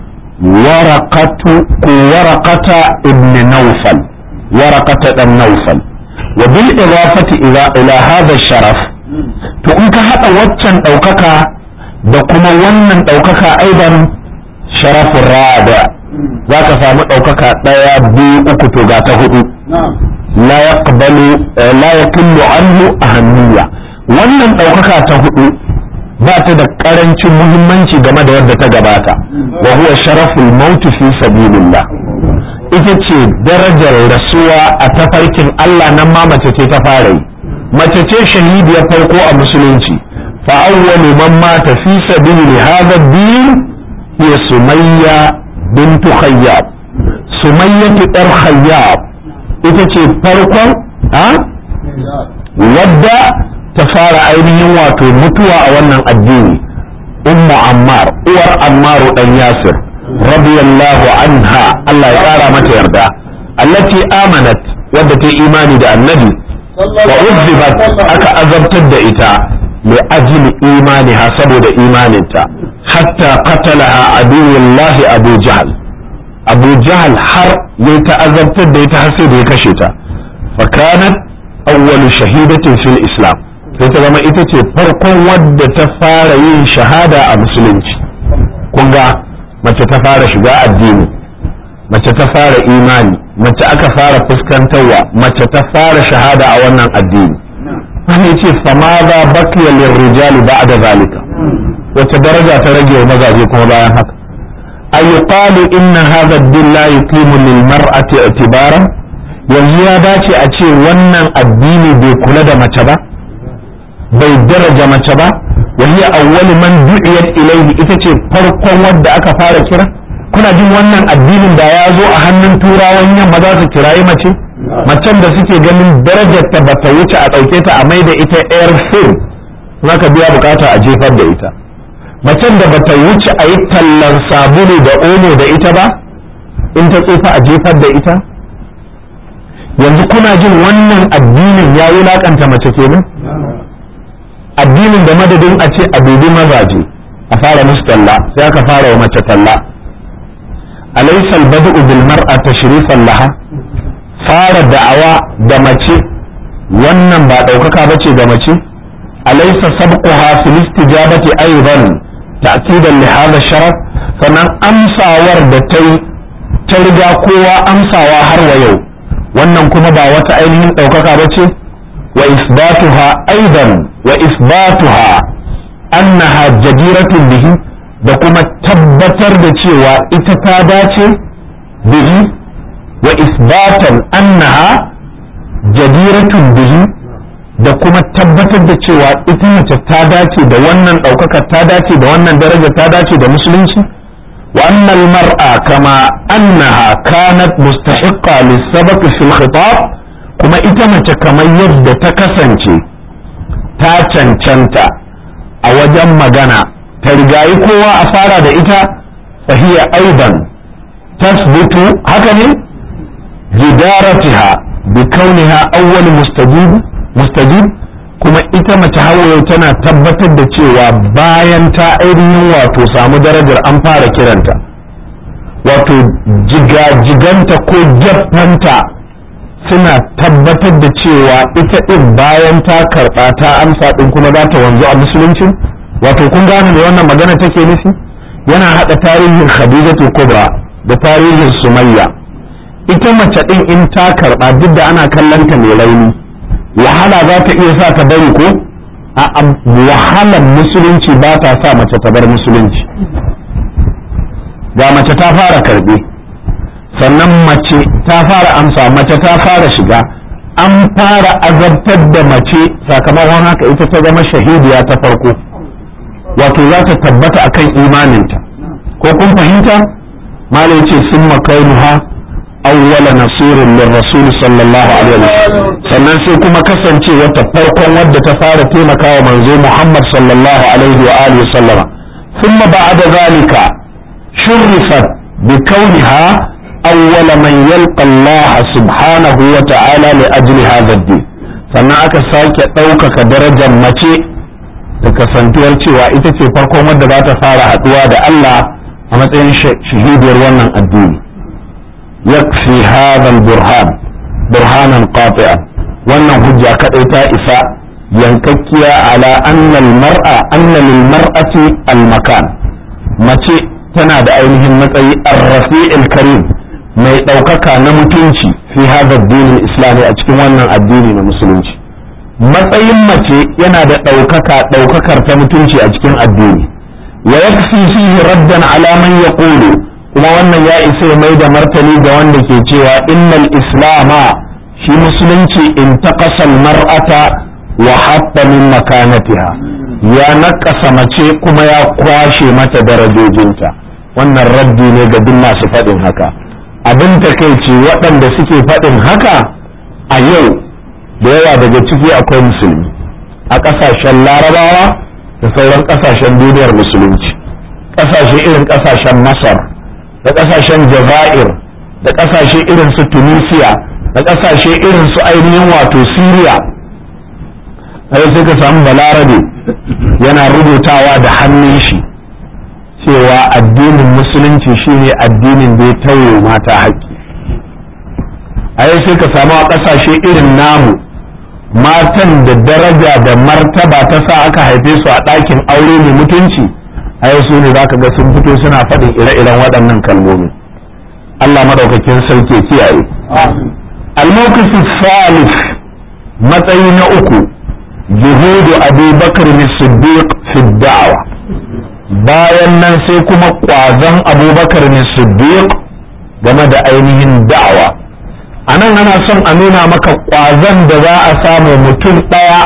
waraqatu ko waraqata ibn nawfal waraqata dan nawfal wa bil idafati ila ila hadha sharaf to in ka hada waccan daukaka da kuma wannan ɗaukaka aidan sharafin rada za ka samu ɗaukaka ɗaya biyu uku to ga ta hudu la ya kullu anhu ahammiya wannan ɗaukaka ta hudu ba ta da ƙarancin muhimmanci game da wadda ta gabata wa huwa sharaful mautu fi sabilillah ita ce darajar rasuwa a tafarkin Allah nan ma mace ce ta fara yi mace ce shahidiyar farko a musulunci فأول من مات في سبيل هذا الدين هي سمية بنت خياب سمية ار خياب ita ce farkon a wadda ta fara ainihin wato mutuwa a wannan addini ummu ammar uwar ammaru dan yasir radiyallahu anha Allah ya kara mata yarda allati amanat wadda ta imani da annabi wa uzzibat aka azabtar da ita لأجل إيمانها سبب إيمانها حتى قتلها عدو الله أبو جهل أبو جهل حر يتأذب تد يتحسد يكشتا فكانت أول شهيدة في الإسلام فإذا إتتي فرق ود تفارين شهادة مسلمة كنغا ما تتفار شجاع الدين ما تتفار إيماني ما تأكفار فسكنتوا ما تتفار شهادة أولا الدين wani ce fama za bakiya lirrijali ba da zalika wace daraja ta rage wa mazaje kuma bayan haka ayyuqalu inna hadha ad-din la yuqimu lil mar'ati i'tibara yanzu ya dace a ce wannan addini bai kula da mace ba bai daraja mace ba wa hiya awwalu man du'iyat ilayhi ita ce farkon wadda aka fara kira kuna jin wannan addinin da ya zo a hannun turawan yamma za su kirayi mace macen da suke ganin darajar ta bata wuce a ɗauke ta a mai da ita air film ka biya bukata a jefar da ita macen da bata wuce a yi tallan sabulu da omo da ita ba in ta tsufa a jefar da ita yanzu kuna jin wannan addinin ya wulakanta mace kenan addinin da madadin a ce a dubi mazaje a fara musu talla sai aka fara wa mace talla alaysa albad'u bil mar'a tashrifan laha fara da'awa da mace wannan ba daukaka bace ga mace alaysa sabquha fil istijabati aidan ta'kidan li hadha sharaf sannan amsawar da ta yi ta riga kowa amsawa har wa yau wannan kuma ba wata ainihin daukaka bace wa isbatuha aidan wa isbatuha annaha jadiratun bihi da kuma tabbatar da cewa ita ta dace bihi wa isbatan annaha jadiratun bihi da kuma tabbatar da cewa ita mace ta dace da wannan ɗaukaka ta dace da wannan daraja ta dace da musulunci wa annal mar'a kama annaha kanat mustahiqqa lis-sabaq fil khitab kuma ita mace kamar yadda ta kasance ta cancanta a wajen magana ta rigayi kowa a fara da ita fahiya aiban tasbutu haka ne jidaratiha bi kauniha awwal mustajib mustajib kuma ita mace hawaye tana tabbatar da cewa bayan ta ainihin wato samu darajar an fara kiranta wato jigajiganta ko jaffanta suna tabbatar da cewa ita ɗin bayan ta karɓa ta amsa ɗin kuma za ta wanzu a musulunci wato kun gane da wannan magana take nufi yana haɗa tarihin khadijatu kubra da tarihin sumayya ita mace ɗin in ta karɓa duk da ana kallon ta mai rauni wahala za ta iya sa ta bari ko a wahalar musulunci ba ta sa mace ta bar musulunci ga mace ta fara karɓe sannan mace ta fara amsa mace ta fara shiga an fara azabtar da mace sakamakon haka ita ta zama shahidiya ta farko wato za ta tabbata akan imaninta ko kun fahimta malai ce sun makainuha awwala nasirin lil rasul sallallahu alaihi wasallam sannan sai kuma kasance wata farkon wadda ta fara taimakawa manzo Muhammad sallallahu alaihi wa alihi sallama thumma ba'da zalika shurrifat bi kauniha أول من يلقى الله سبحانه وتعالى لأجل هذا الدين sannan aka sake ɗaukaka darajar mace da kasantuwar cewa ita ce farkon wadda za ta fara haɗuwa da Allah a matsayin shahidiyar wannan addini yakfi hadha burhan burhanan qati'an wannan hujja kadai ta isa yankakkiya ala anna al-mar'a anna lil mar'ati al-makan mace tana da ainihin matsayi ar-rafi'il karim mai ɗaukaka na mutunci fi hada addinin islami a cikin wannan addini na musulunci matsayin mace yana da ɗaukaka ɗaukakar ta mutunci a cikin addini wa yakfi fihi raddan ala man yaqulu kuma wannan ya isa ya mai da martani ga wanda ke cewa innal islama shi musulunci in taqasa mar'ata wa hatta min makanatiha ya nakasa mace kuma ya kwashe mata darajojinta wannan raddi ne ga duk masu faɗin haka abin takaici waɗanda suke faɗin haka a yau da yawa daga ciki akwai musulmi a ƙasashen larabawa da sauran ƙasashen duniyar musulunci ƙasashe irin ƙasashen masar da ƙasashen jazair da ƙasashe irin su tunisia da ƙasashe irin su ainihin wato syria sai sai ka samu balarabe yana rubutawa da hannun shi cewa addinin musulunci shine addinin da ya tauye mata haƙƙi a yau sai ka samu a ƙasashe irin namu matan da daraja da martaba ta sa aka haife su a ɗakin aure mai mutunci a yau su ne za ka ga sun fito suna faɗin ire-iren waɗannan kalmomi Allah madaukakin sarki kiyaye al-mawqif salif matsayi na uku juhudu Abu Bakr as-Siddiq fi da'wa bayan nan sai kuma ƙwazon abubakar ne siddiq game da ainihin da'awa a nan ana son a nuna maka ƙwazon da za a samu mutum ɗaya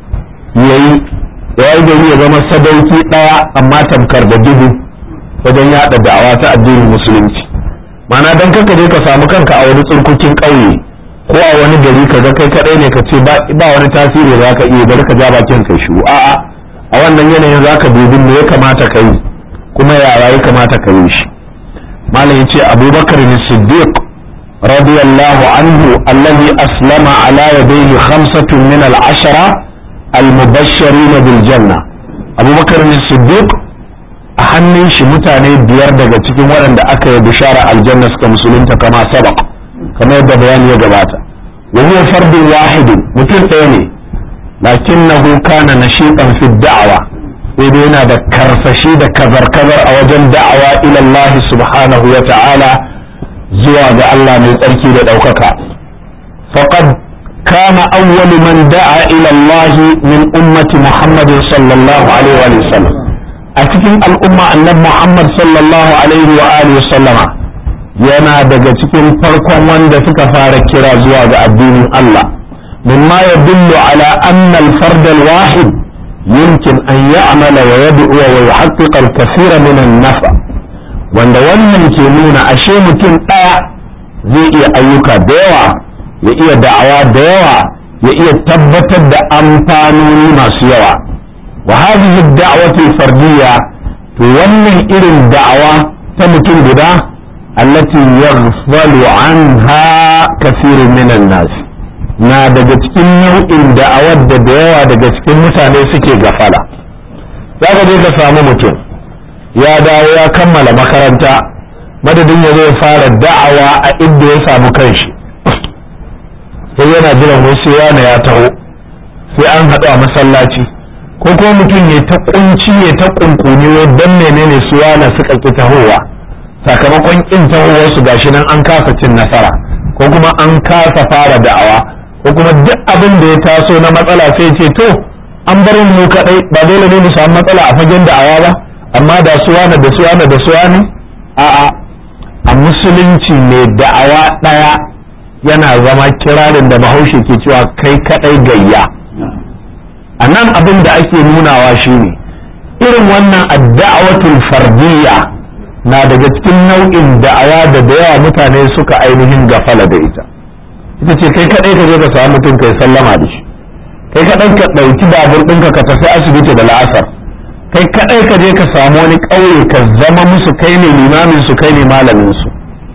ya yi ya yi gari ya zama sadauki ɗaya amma tamkar da dubu wajen yaɗa da'awa ta addinin musulunci mana don kaka je ka samu kanka a wani tsurkukin ƙauye ko a wani gari ka ga kai kaɗai ne ka ce ba wani tasiri za ka iya bari ka ja bakin kai shu a'a a wannan yanayin za ka dubi me ya kamata ka yi kuma yaya ya kamata ka yi shi malam ya ce abubakar ne siddiq radiyallahu anhu allazi aslama ala yadayhi khamsatun min al-ashara al-mubashshirin bil janna abubakar ne siddiq a hannun shi mutane biyar daga cikin waɗanda aka yi bishara aljanna suka musulunta kama sabaq kamar yadda bayani ya gabata wa huwa fardun wahidin mutum ɗaya ne lakinnahu kana nashiqan fi da'wa sai dai yana da karsashi da kazar-kazar a wajen da'awa ila Allah subhanahu wa ta'ala zuwa ga Allah mai tsarki da ɗaukaka faqad kana awwalu man da'a ila Allah min ummati Muhammad sallallahu alaihi wa sallam a cikin al'umma annabi Muhammad sallallahu alaihi wa alihi sallama yana daga cikin farkon wanda suka fara kira zuwa ga addinin Allah mimma yadullu ala anna al-fard al-wahid يمكن أن يعمل ويدعو ويحقق الكثير من النفع wanda wannan ke nuna ashe mutum ɗaya zai iya ayyuka da yawa ya iya da'awa da yawa ya iya tabbatar da amfanoni masu yawa wa hadhihi ad-da'watu al-fardiyya to wannan irin da'awa ta mutum guda allati yaghfalu anha kathirun minan nas na daga cikin nau'in da'awar da da yawa daga cikin mutane suke gafala za ka je ka samu mutum ya dawo ya kammala makaranta madadin ya zai fara da'awa a inda ya samu kanshi sai yana jiran wasu yana ya taho sai an haɗu a masallaci ko kuma mutum ya ta kunci ya ta kunkuni don menene su yana suka ki tahowa sakamakon kin tahowar su gashi nan an kasa cin nasara ko kuma an kasa fara da'awa ko kuma duk abin da ya taso na matsala sai ce to an bar mu kadai ba dole ne mu samu matsala a fagen da'awa ba amma da suwana da suwana da suwani a'a a musulunci mai da'awa daya yana zama kirarin da bahaushe ke cewa kai kadai gayya a nan abin da ake nunawa shine irin wannan adda'awatul fardiyya na daga cikin nau'in da'awa da da yawa mutane suka ainihin gafala da ita ita ce kai kadai ka je ka samu mutum kai sallama da shi kai kadai ka ɗauki babur ɗinka ka tafi asibiti da la'asar kai kadai ka je ka samu wani ƙauye ka zama musu kai ne limamin su kai ne malamin su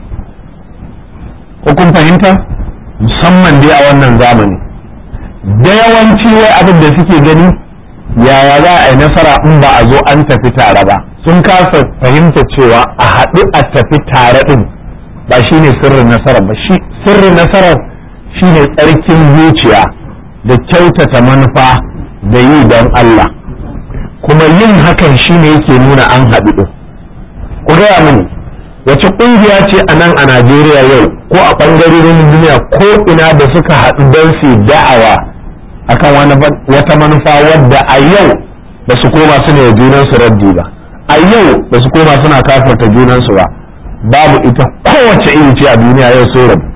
ko kun fahimta musamman dai a wannan zamani da yawanci wai abin da suke gani yaya za a yi nasara in ba a zo an tafi tare ba sun kasa fahimta cewa a haɗu a tafi tare ɗin ba shi ne sirrin nasarar ba shi sirrin nasarar shi ne tsarkin zuciya da kyautata manufa da yi don Allah kuma yin hakan shi ne yake nuna an haɗu ɗin ku gaya mini wace ƙungiya ce a nan a Najeriya yau ko a ɓangarorin duniya ko ina da suka haɗu don su da'awa akan wata manufa wadda a yau ba su koma su ne junansu raddi ba a yau ba su koma suna kafarta junansu ba babu ita kowace iri ce a duniya yau so rabu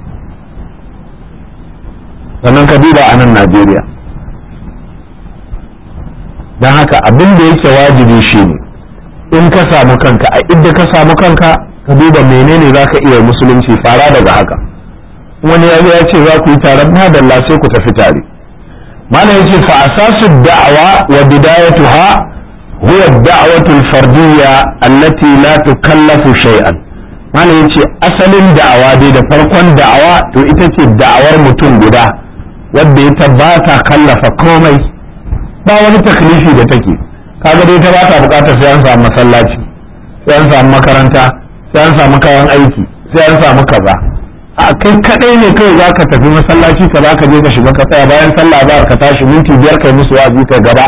sannan ka duba a nan najeriya don haka abin da yake wajibi shi ne in ka samu kanka a inda ka samu kanka ka duba menene za ka iya musulunci fara daga haka wani ya ya ce za ku yi taron madalla sai ku tafi tare malam yace fa asasu da'awa wa bidayatuha huwa ad-da'watu al-fardiyya allati la tukallafu shay'an malam yace asalin da'awa dai da farkon da'awa to ita ce da'awar mutum guda wadda ita ba ta kallafa komai ba wani taklifi da take kaga dai ta ba ta bukatar sai an samu masallaci sai an samu makaranta sai an samu kayan aiki sai an samu kaza a kai kadai ne kai za ka tafi masallaci ka za ka je ka shiga ka tsaya bayan sallah za ka tashi minti biyar kai musu wa'azi kai gaba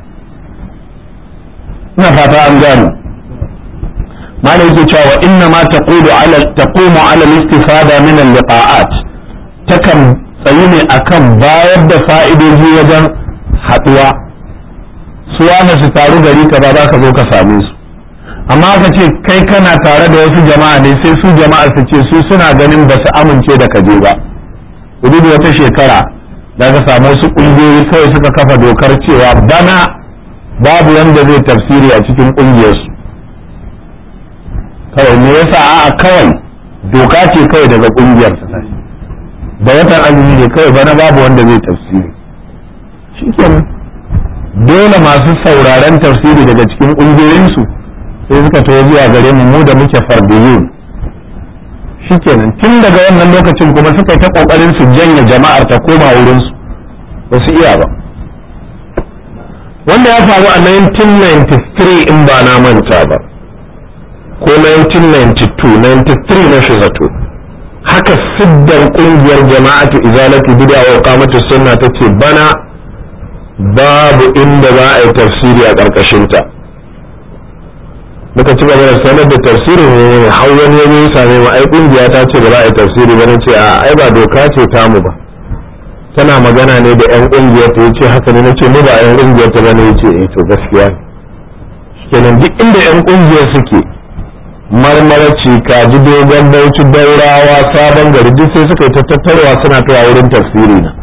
ina fata an gane malai yake cewa wa inna ma taqulu ala taqumu ala al-istifada min al-liqa'at takan tsayi ne akan bayar da fa'idoji wajen haduwa su wani su taru gari ka ba za ka zo ka same su amma aka ce kai kana tare da wasu jama'a ne sai su jama'a su ce su suna ganin ba su amince da kaje ba da wata shekara da ka samu wasu ƙungiyoyi kawai suka kafa dokar cewa bana babu wanda zai tafsiri a cikin ƙungiyarsu kawai me yasa a'a kawai doka ce kawai daga ƙungiyar da watan azumi ne kawai bana babu wanda zai tafsiri shikenan dole masu sauraren tafsiri daga cikin ƙungiyoyinsu sai suka tawo zuwa gare mu mu da muke fardiyun shikenan tun daga wannan lokacin kuma suka yi ta kokarin su janye jama'ar ta koma wurin su ba su iya ba wanda ya faru a 1993 in ba na manta ba ko 1992 93 na shi zato haka siddar kungiyar jama'atu izalatu bid'a wa qamatu sunna tace bana babu inda za a yi tafsiri a ƙarƙashinta muka ci gaba da sanar da tafsirin ne har wani ya ya same mu ai kungiya ta ce ba za a yi tafsiri ba ce a ai ba doka ce tamu ba tana magana ne da yan kungiyar ta yace haka ne nace mu ba yan kungiyar ta bane yace eh to gaskiya kenan duk inda yan kungiyar suke marmaraci kaji dogon bauchi daurawa sabon gari duk sai suka yi ta tattarwa suna tawa wurin tafsiri na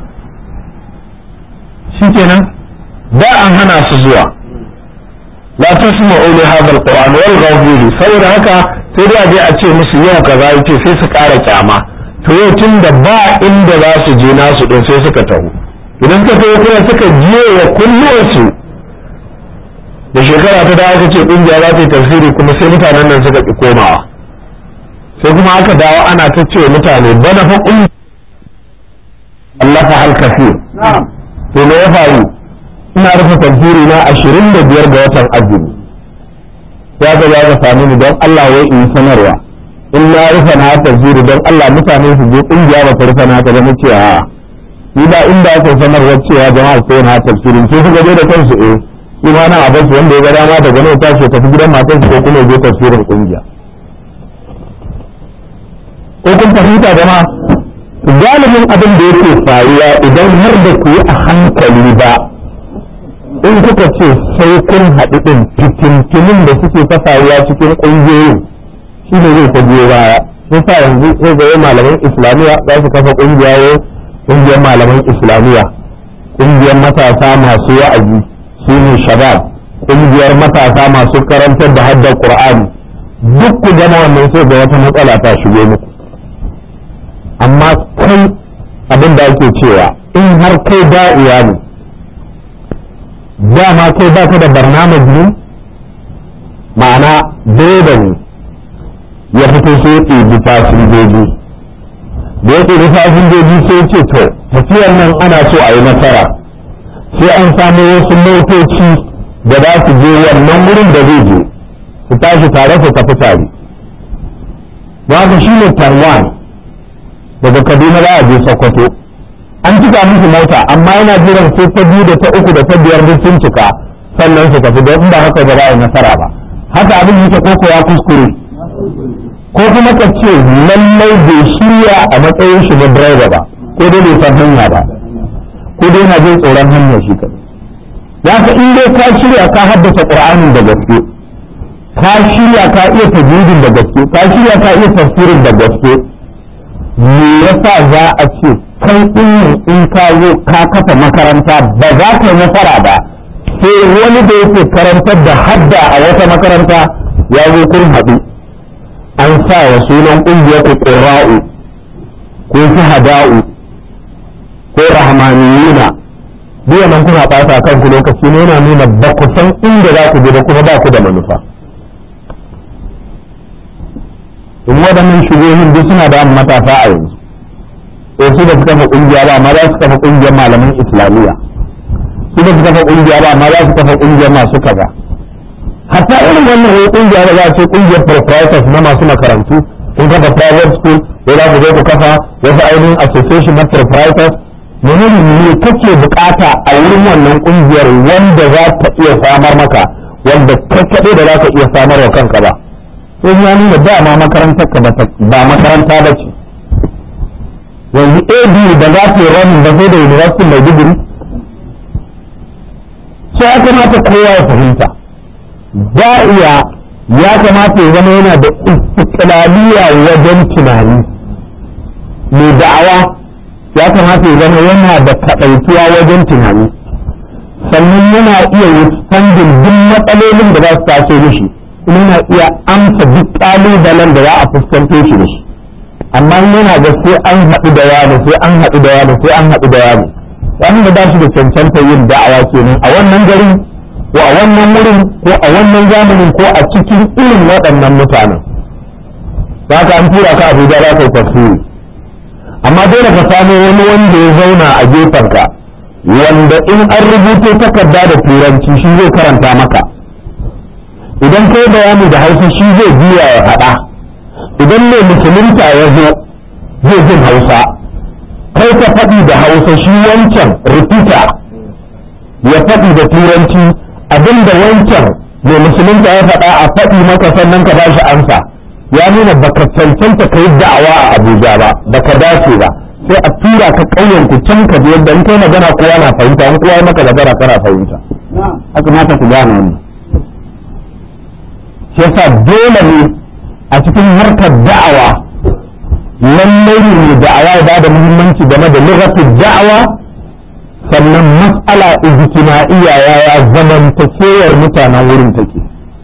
shikenan da an hana su zuwa la tasma'u li hadha alquran wal ghawfihi saboda haka sai dai a je a ce musu yau kaza yace sai su ƙara kyama to yau tun da ba inda za su je nasu din sai suka taho idan suka taho kuma suka je wa kulluwarsu da shekara ta dawo ce kungiya za ta yi tafsiri kuma sai mutanen nan suka ki komawa sai kuma aka dawo ana ta ce mutane bana fa kun Allah fa hal kafir to me ya faru ina rufe tafsiri na ashirin da biyar ga watan azumi ya ga ya sami ni don Allah wai in sanarwa in na rufe na tafsiri don Allah mutane su je kungiya ba ta rufe na ta ba nace a ni ba inda aka sanarwa cewa jama'a sai na tafsirin sai suka je da kansu eh shi ma na abin su wanda ya ga dama daga nan tashi tafi gidan matan ko kuma ya je tafsirin kungiya ko kun fahimta jama'a galibin abin da yake faruwa idan har da ku yi a hankali ba in kuka ce sai kun haɗu ɗin fitintunin da suke ta faruwa cikin ƙungiyoyin shi ne zai ta biyo baya sun sa yanzu zai ga malaman islamiyya za su kafa ƙungiya ƙungiyar malaman islamiyya ƙungiyar matasa masu wa'azi su ne shabab ƙungiyar matasa masu karantar da haddar qur'ani duk ku gama wannan sai ga wata matsala ta shigo muku amma kai abin da ake cewa in har kai da'iya ne dama kai ba ka da barnamaj ne ma'ana dole ne ya fito sai ya ɗebi fasinjoji da ya ɗebi fasinjoji sai ce to tafiyar nan ana so a yi nasara sai an samu wasu motoci da za su je wannan wurin da zai je su tashi tare su tafi tare ba shi ne tarwan daga kaduna za a je sokoto an cika musu mota amma yana jiran sai ta biyu da ta uku da ta biyar duk sun cika sannan su tafi don ba haka ba za a yi nasara ba haka abin yake ko ya kuskure ko kuma ka ce lallai bai shirya a matsayin shi na driver ba ko dai bai san hanya ba ko dai na jin tsoron hanya shi kai ya ka in dai ka shirya ka haddasa qur'anin da gaske ka shirya ka iya tajwidin da gaske ka shirya ka iya tafsirin da gaske me yasa za a ce kai in in ka zo ka kafa makaranta ba za ka yi nasara ba sai wani da yake karantar da hadda a wata makaranta ya zo kun haɗu an sa wa sunan ƙungiyar ku ƙura'u ko shahada'u ko rahmaniyuna duk nan kuna ɓata kanku lokaci ne yana nuna ba ku san inda za ku je da kuma ba ku da manufa in waɗannan shugohin duk suna da matasa a yanzu ko su da suka fa kungiya ba amma za su kafa kungiyar malaman islamiyya su da suka fa kungiya ba amma za su kafa kungiyar masu kaza hatta irin wannan wani kungiya da za a ce kungiyar proprietors na masu makarantu kun kafa private school ko za ku zo ku kafa wasu ainihin association na proprietors menene ne kake bukata a wurin wannan kungiyar wanda za ta iya samar maka wanda kai kaɗai da za ka iya samar wa kanka ba sai ya nuna dama makarantar ka ba makaranta ba ce yanzu ABU da za ta yi ranin da sai da university mai digiri sai ya kamata kowa ya fahimta za iya ya kamata ya zama yana da istiklaliya wajen tunani mai da'awa ya kamata ya zama yana da kaɗaituwa wajen tunani sannan yana iya withstanding duk matsalolin da za su taso mishi kuma yana iya amsa duk ƙalubalen da za a fuskanto shi da shi amma yana ga sai an haɗu da wani sai an haɗu da wani sai an haɗu da wani wanda ba shi da cancanta yin da'awa kenan a wannan garin ko a wannan wurin ko a wannan zamanin ko a cikin irin waɗannan mutanen za ka an tura ka abuja za ka yi tafsiri amma dole ka samu wani wanda ya zauna a gefenka wanda in an rubuto takarda da turanci shi zai karanta maka idan kai bayani da hausa shi zai biya ya faɗa idan mai musulunta ya zo zai jin hausa kai ka faɗi da hausa shi wancan rikita ya faɗi da turanci abinda wancan mai musulunta ya faɗa a faɗi maka sannan ka bashi amsa ya nuna baka cancanta kai da'awa a abuja ba baka dace ba sai a tura ka ƙauyen ku can ka je yadda in kai magana kowa na fahimta in kowa maka magana kana fahimta haka mata ku gane wannan shi yasa dole ne a cikin harkar da'awa lallai ne da'awa ya bada muhimmanci game da lughatul da'awa sannan mas'ala ijtima'iyya yaya zamantakewar mutanen wurin take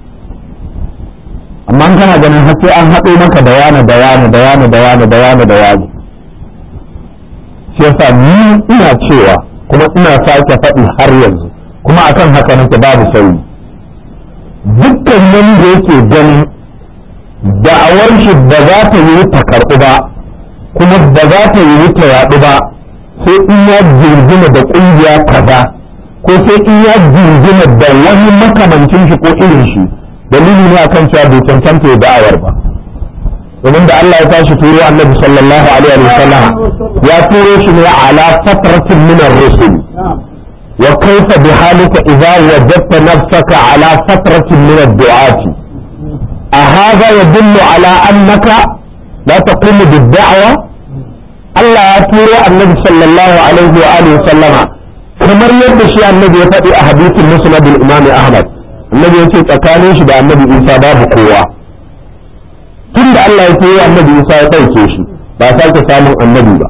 amma kana ganin har sai an haɗo maka da wani da wani da wani da wani da wani da wani shi yasa ni ina cewa kuma ina sake faɗi har yanzu kuma akan haka nake babu sauyi dukkan wanda yake ganin da'awar shi ba za ta yi ta karɓu ba kuma ba za ta yi ta yaɗu ba sai in ya jirgina da ƙungiya kaza ko sai in ya jirgina da wani makamancin shi ko irin shi dalili ne akan cewa bai cancanta ya da'awar ba domin da Allah ya tashi turo annabi sallallahu alaihi wa sallam ya turo shi ne ala fatratin min ar-rusul wa kaifa bi halika idza wajadta nafsaka ala fatratin min ad-du'ati أهذا يدل على أنك لا تقوم بالدعوة الله يتورى النبي صلى الله عليه وآله وسلم kamar yadda shi annabi ya faɗi a hadisin musnad al-imam ahmad annabi yace tsakanin shi da annabi isa babu kowa tun da Allah ya turo annabi isa ya ɗauke shi ba sake samun annabi ba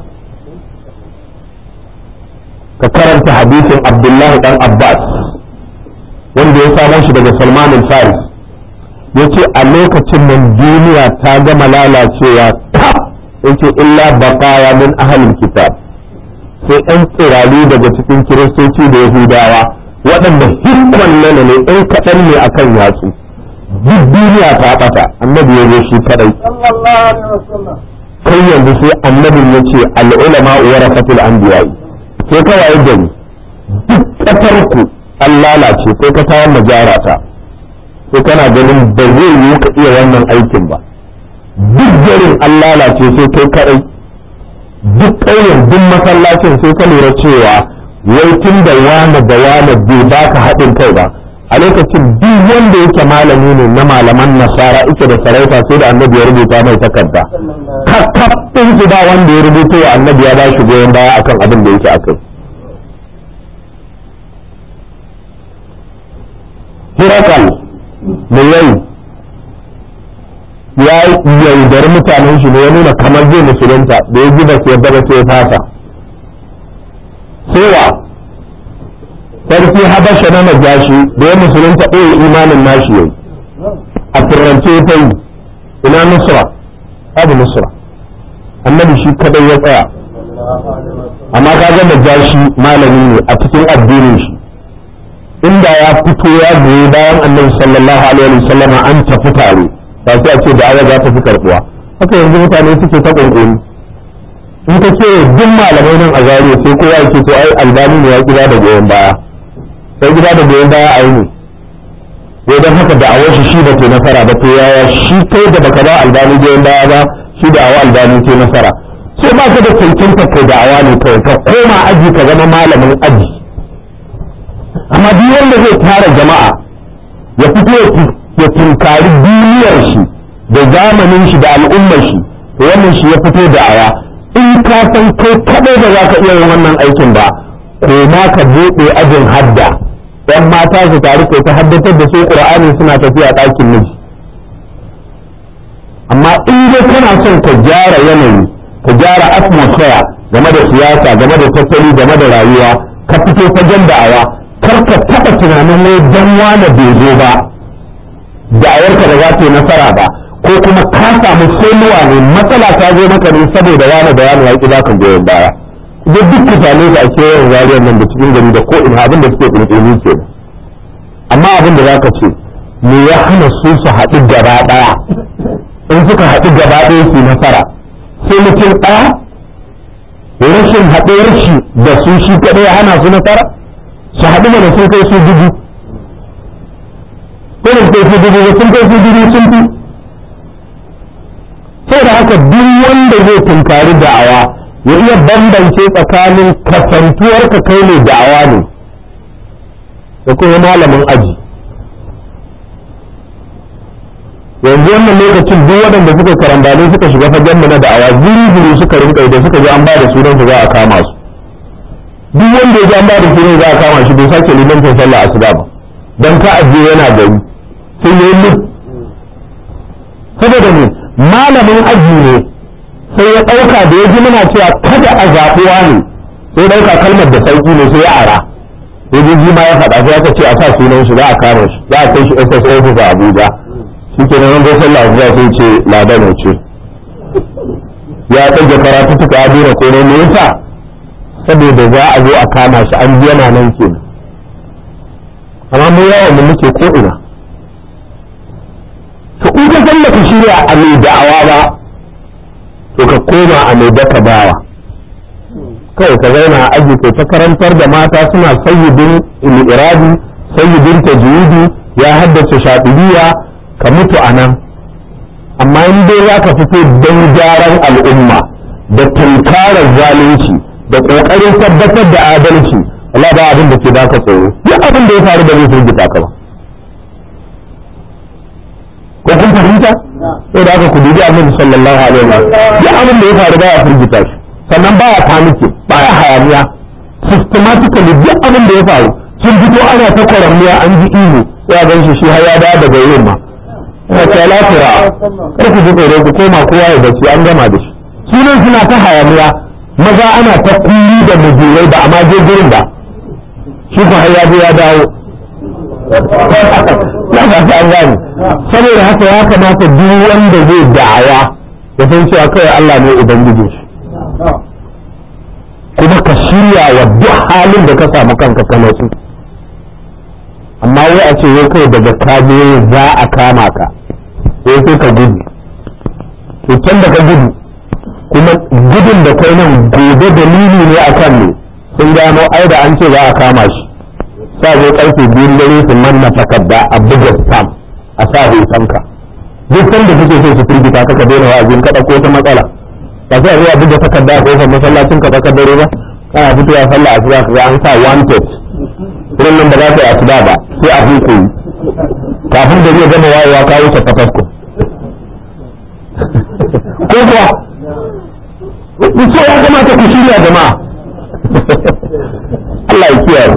ka karanta hadisin abdullahi dan abbas wanda ya samo shi daga salman al-faris yace a lokacin nan duniya ta gama lalacewa ta yace illa baqaya min ahlil kitab sai ɗan tsirari daga cikin kiristoci da yahudawa waɗanda hikman nana ne ɗan kaɗan ne akan yatsu duk duniya ta ɓata annabi ya zo shi kaɗai kai yanzu sai annabin ya ce al'ulama warasatul anbiya'i sai kawai gari duk ƙasar ku an lalace sai ka tawar majarata sai kana ganin ba zai yi ka iya wannan aikin ba duk garin an lalace sai kai kadai duk ƙauyen duk masallacin sai ka lura cewa wai tun da wane da wane bai baka haɗin kai ba a lokacin duk wanda yake malami ne na malaman nasara ita da sarauta sai da annabi ya rubuta mai takarda kakkaf ɗin su ba wanda ya rubuta wa annabi ya ba shi goyon baya akan abin da yake akai Hirakal da yayi ya yaudari mutanen shi ne ya nuna kamar zai musulunta da ya gida sai yadda ba sai ya fasa sewa sarki habasha na najashi da ya musulunta ɗaya imanin nashi yayi a turance ta yi ina nusra abu nusra annabi shi kadai ya tsaya amma kaga najashi malami ne a cikin addinin shi inda ya fito ya goyi bayan annabi sallallahu alaihi wasallam an tafi tare ba sai a ce da aya za ta fi karbuwa haka yanzu mutane suke ta kunkuni in ka ce duk malamai nan a zariya sai kowa yake to ai albani ne ya gida da goyon baya sai gida da goyon baya a yi ne wai don haka da'awar shi shi ba ta nasara ba to yaya shi kai da baka ba albani goyon baya ba shi da awa albani ke nasara sai ba ka da cancanta kai da'awa ne kawai ka koma aji ka zama malamin aji amma duk wanda zai tara jama'a ya fito ya tunkari duniyar shi da zamanin shi da al'ummar shi to wannan shi ya fito da aya in ka san kai kadai da za ka iya yin wannan aikin ba ko ma ka buɗe ajin hadda yan mata su taru kai ta haddatar da su qur'ani suna tafiya ɗakin miji amma in dai kana son ka gyara yanayi ka gyara atmosphere game da siyasa game da tattali game da rayuwa ka fito fagen da'awa kar ka taɓa tunanin wai dan wane bai zo ba da'awarka da za ta yi nasara ba ko kuma ka samu sonuwa ne matsala ta zo maka ne saboda wane da wane ya ƙi baka goyon baya duk duk mutane da ake yawan zariyar nan da cikin gari da ko ina abin da suke ƙirƙiri ke amma abin da za ka ce me ya hana su su haɗu gaba ɗaya in suka haɗu gaba ɗaya su nasara sai mutum ɗaya rashin haɗuwar shi da su shi kaɗai ya hana su nasara su haɗu mana sun kai su dubu ko da kai su dubu sun kai su dubu sun fi sai da haka duk wanda zai tunkari da'awa ya iya bambance tsakanin kasantuwar ka kai ne da'awa ne da kuma malamin aji yanzu wannan lokacin duk waɗanda suka karambale suka shiga fagen mu na da'awa zuri suka rinka da suka ji an ba da sunan su za a kama su duk wanda ya ji an ba da sunan za a kama shi bai sake limancin sallah asuba ba dan ka ajiye yana gari sai ya yi saboda ne malamin aji ne sai ya ɗauka da ya ji muna cewa kada a zaɓuwa ne sai ya ɗauka kalmar da sauƙi ne sai ya ara sai ji ma ya faɗa sai aka ce a sa sunan shi za a kama shi za a kai shi SS office a Abuja shi ke nan zai sallah zuwa sai ce ladan ce ya ɗage karatu suka ya dora ko ne me yasa saboda za a zo a kama shi an yana nan ke amma mu yawan mu muke ko ina to in ka san ka shirya a mai da'awa ba to ka koma a mai daka bawa kawai ka zauna a aji ko ta karantar da mata suna sayyidin irabi sayyidin tajwidi ya haddace shaɗibiya ka mutu a nan amma in dai za ka fito don gyaran al'umma da tunkarar zalunci da ƙoƙarin tabbatar da adalci Allah ba abin da ke baka tsoro duk abin da ya faru da zai firgita ka ba ko kun fahimta sai da aka ku dubi annabi sallallahu alaihi wa duk abin da ya faru ba ya firgita shi sannan ba ya panike ba ya hayaniya systematically duk abin da ya faru sun fito ana ta kwaramniya an ji ihu ya gan shi shi har ya dawo daga yin ma ya ce lafira kar ku ji tsoro ku koma kowa ya bacci an gama da shi sunan suna ta hayaniya maza ana ta kulli da mujirai ba amma je gurin ba shi ko har ya je ya dawo na ba ta an gane saboda haka ya kamata duk wanda zai da'awa ya san cewa kawai Allah ne ubangijin shi kuma ka shirya wa duk halin da ka samu kanka kana su amma wai a ce wai kai daga kaje za a kama ka sai sai ka gudu to can da ka gudu kuma gudun da kai nan gobe dalili ne akan ne sun gano ai da an ce za a kama shi sa zo karfe biyun dare su manna takarda a buga stamp a sa hotonka duk sanda kake so su firgita ka ka daina wa'azin ka ko ta matsala ba sai a zo a buga takarda a kofar masallacin ka tsakar dare ba kana fitowa sallah asuba ka ga an sa wanted wurin nan ba za ka yi asuba ba sai a hukuyi kafin da zai gama wayewa ka wuce fatasko ko kuwa so ya kamata ku shirya jama'a Allah ya kiyaye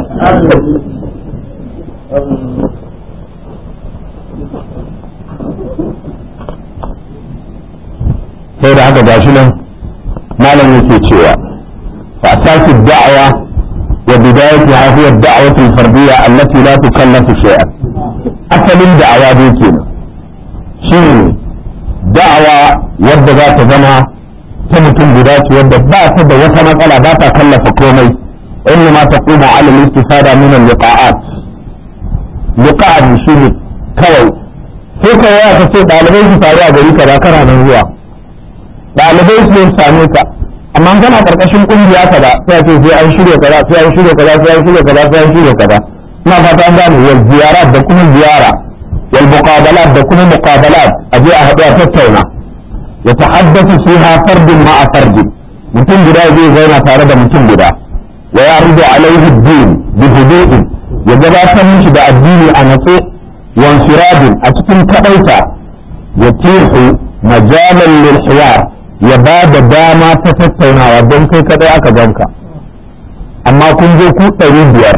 sai da haka gashi nan malam yake cewa fa asasu da'wa wa bidayatiha huwa ad-da'watu al-fardiyya allati la tukallafu shay'an asalin da'awa dai kenan shine da'awa wadda za ta zama ta mutum guda ce wadda ba ta da wata matsala ba ta kallafa komai inna ma taqumu ala al-istifada min al-liqa'at liqa'at shine kawai sai ka waya ka ce ɗalibai su faru a gari kaza kana nan zuwa ɗalibai su ne same ka amma kana karkashin kungiya kaza sai ce sai an shirya kaza sai an shirya kaza sai an shirya kaza sai an shirya kaza ina fata an gane wal ziyarat da kuma ziyara wal muqabalat da kuma muqabalat a je a haɗu a tattauna ya tahaddathu fiha fardun ma'a fardin mutum guda zai zauna tare da mutum guda wa yaridu alaihi ad-din bi hudu'in ya gabatar mishi da addini a natse wansiradin a cikin kadaita ya tihu majalan lil hiwar ya ba da dama ta tattaunawa don kai kadai aka ganka amma kun je ku ɗari biyar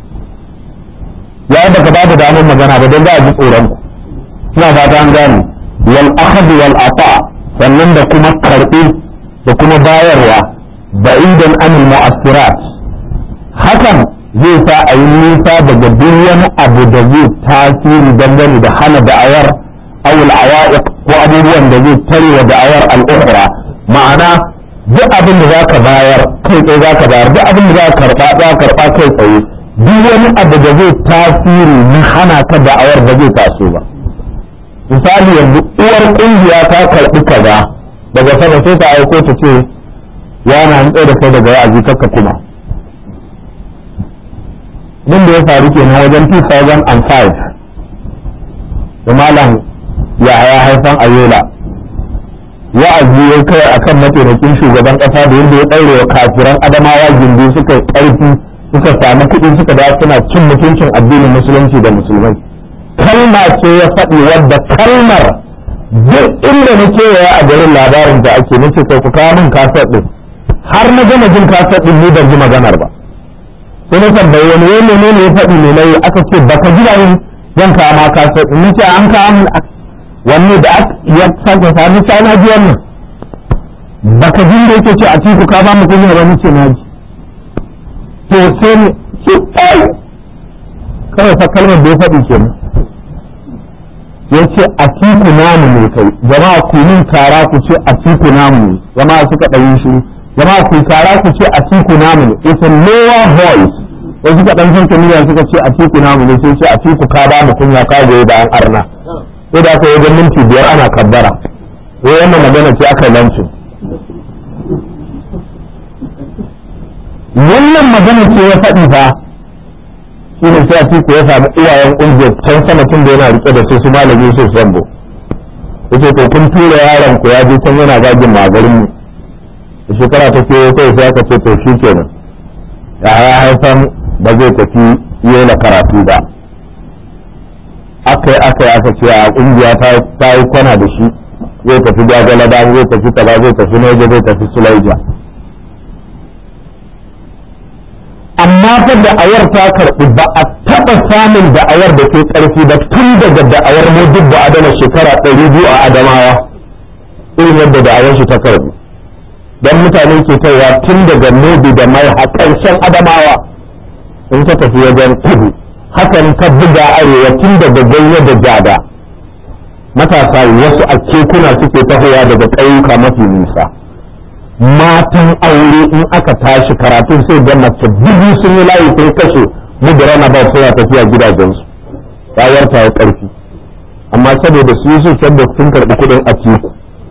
ya da ka ba da damar magana ba don za a ji tsoron ku suna fata an gane wal akhd wal ata sannan da kuma karbi da kuma bayarwa ba'idan anil mu'assirat hakan zai sa a yi nisa daga duk wani abu da zai tasiri dangane da hana da'awar awul awa'iq ko abubuwan da zai tare wa da'awar al'ukhra ma'ana duk abin da zaka bayar kai tsaye zaka bayar duk abin da zaka karba za karba kai tsaye duk wani abu da zai tasiri na hana ka da'awar da zai taso ba misali yanzu uwar kungiya ta karbi kaza daga sama sai ta aiko ta ce yana an tsaye da kai daga wa'azi kakka kuma abin da ya faru kenan wajen 2005 da malam ya haya haifan ayola wa'azi ya kai akan mataimakin shugaban kasa da yadda ya ɗaure wa kafiran adamawa gindi suka yi ƙarfi suka samu kuɗi suka da suna cin mutuncin addinin musulunci da musulmai kalma ce ya faɗi wadda kalmar duk inda na kewaya a garin labarin da ake nace kai ku kawo min kasar ɗin har na gama jin kasar ɗin ni ban ji maganar ba sai na tambayi wani wani ne ne ya faɗi ne nayi aka ce baka ji da yin zan kawo ma kasar ɗin nace an kawo min wanne da ya sake sami ta na ji wannan baka jin da yake ce a cikin ka ba mu kunya ba nace na ji to sai ne ce ai kawai fa kalmar da ya faɗi kenan ya ce a tiku namu ne kai jama'a ku min tara ku ce a tiku namu ne jama'a suka ɗanyi shi jama'a ku tara ku ce a tiku namu ne it's a lower voice sai suka ɗan san kamiliya suka ce a tiku namu ne sai ce a tiku ka ba mu kunya ka goyi bayan arna sai da aka yi wajen minti biyar ana kabbara sai wannan magana ce aka lancin wannan magana ce ya faɗi fa shi ne sai a tiku ya samu iyayen ƙungiyar can sama tun da yana rike da su su malami su sambo yace to kun tura yaron ku ya je can yana gagin magarin mu da shekara ta ke kai sai aka ce to shi kenan ya ya haifan ba zai tafi yana karatu ba aka yi aka yi aka ce a ƙungiya ta yi kwana da shi zai tafi gwagwalada zai tafi kaza zai tafi naija zai tafi sulaija amma fa da'awar ta karɓi ba a taɓa samun da'awar da ke ƙarfi ba tun daga da'awar modibba adama shekara ɗari biyu a adamawa irin yadda da'awar shi ta karɓi don mutane ke kaiwa tun daga mobi da mai haƙarshen adamawa in ka tafi wajen kudu hakan ka buga arewa tun daga ganye da jada matasa wasu a kekuna suke tahowa daga ƙauyuka mafi nisa matan aure in aka tashi karatun sai da mace dubu sun yi layi sai kashe mudura na ba suna tafiya gidajensu rayuwar ta yi ƙarfi amma saboda su yi su da sun karɓi kuɗin a ciku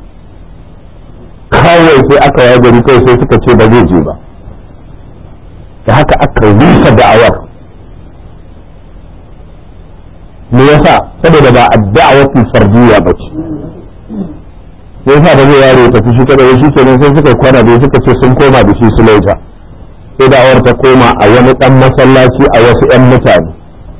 kawai sai aka yi gari kawai sai suka ce ba zai je ba da haka aka rusa da'awar me yasa saboda ba adda'awatu fardiyya ba ce sai yasa ba zai yaro tafi shi kada shi kenan sai suka kwana da suka ce sun koma da shi su laita sai da'awar ta koma a wani dan masallaci a wasu yan mutane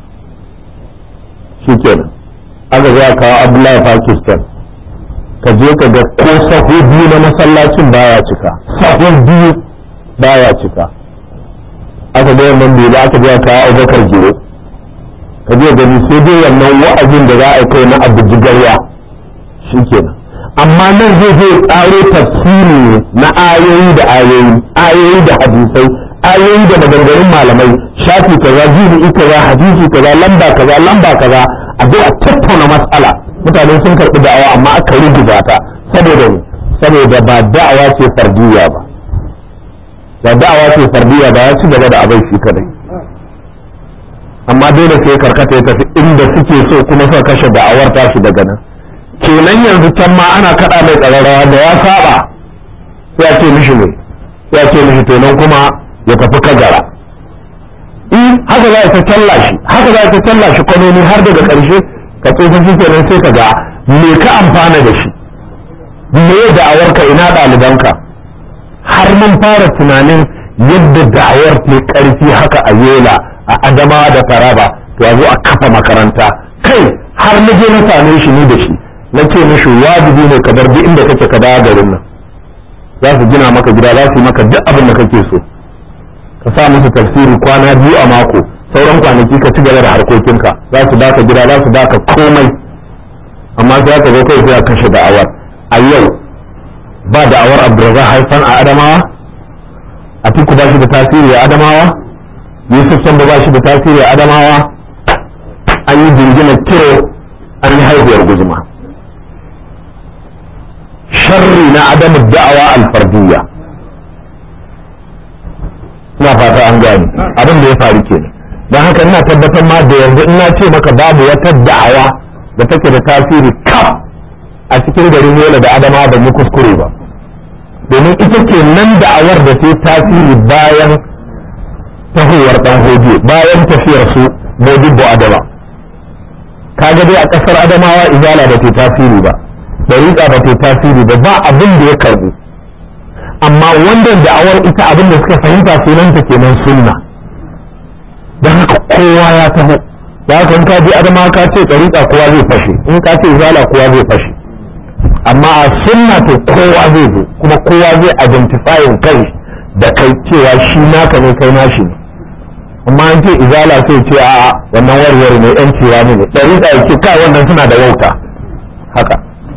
shi kenan aka zai kawo abdullahi pakistan ka je ka ga ko sahu biyu na masallacin baya cika sahun biyu baya cika aka ga wannan bai ba aka je kawo abubakar jiro ka je gani sai dai wannan wa'azin da za a kai na abu jigarya shi kenan amma nan zai zai tsaro tafsiri na ayoyi da ayoyi ayoyi da hadisai ayoyi da maganganun malamai shafi kaza jini kaza hadisi kaza lamba kaza lamba kaza a zo a tattauna matsala mutane sun karɓi da'awa amma aka rubuta ta saboda ne saboda ba da'awa ce fardiyya ba ba da'awa ce fardiyya ba ya ci gaba da abai shi kadai amma dole sai karkata ya tafi inda suke so kuma suka kashe da'awar tashi daga nan kenan yanzu can ma ana kaɗa mai ƙararrawa da ya saba sai a ce mishi ne sai a ce mishi to nan kuma ya tafi kagara in haka za a ta talla shi haka za a ta talla shi kwanoni har daga ƙarshe ka tsofa shi kenan sai ka ga me ka amfana da shi me ya da'awar ka ina ɗalibanka har mun fara tunanin yadda da'awar ke ƙarfi haka a yola a adama da taraba to a zo a kafa makaranta kai har na je na same shi ni da shi na ce mishi wajibi ne ka bar duk inda kake ka dawo garin nan za su gina maka gida za su yi maka duk abin da kake so ka sa musu tafsiri kwana biyu a mako sauran kwanaki ka ci gaba da harkokinka za su baka gida za su baka komai amma sai aka zo kai sai a kashe da'awar a yau ba da'awar abdurrazak haifan a adamawa atiku ba shi da tasiri a adamawa yusuf samba ba shi da tasiri a adamawa an yi jingina kiro an yi haihuwar guzuma sharri na adamu da'awa alfardiyya ina fata an gane abin da ya faru ke don haka ina tabbatar ma da yanzu ina ce maka babu wata da'awa da take da tasiri kaf a cikin garin yola da adama ban yi kuskure ba domin ita ke nan da'awar da sai tasiri bayan tahowar dan hoje bayan tafiyar su modibbo adama kaga dai a kasar adamawa izala ba ta tasiri ba dariƙa ba ta tasiri ba ba abin da ya karbu amma wanda da'awar ita abin da suka fahimta sunanta kenan sunna don haka kowa ya taho da haka in ka je adama ka ce ɗariƙa kowa zai fashe in ka ce zala kowa zai fashe amma a sunna to kowa zai zo kuma kowa zai identifying kai da kai cewa shi naka ne kai nashi ne amma an ce izala sai ce a wannan warware ne yan cewa ne ɗariƙa ya ce kai wannan suna da wauta haka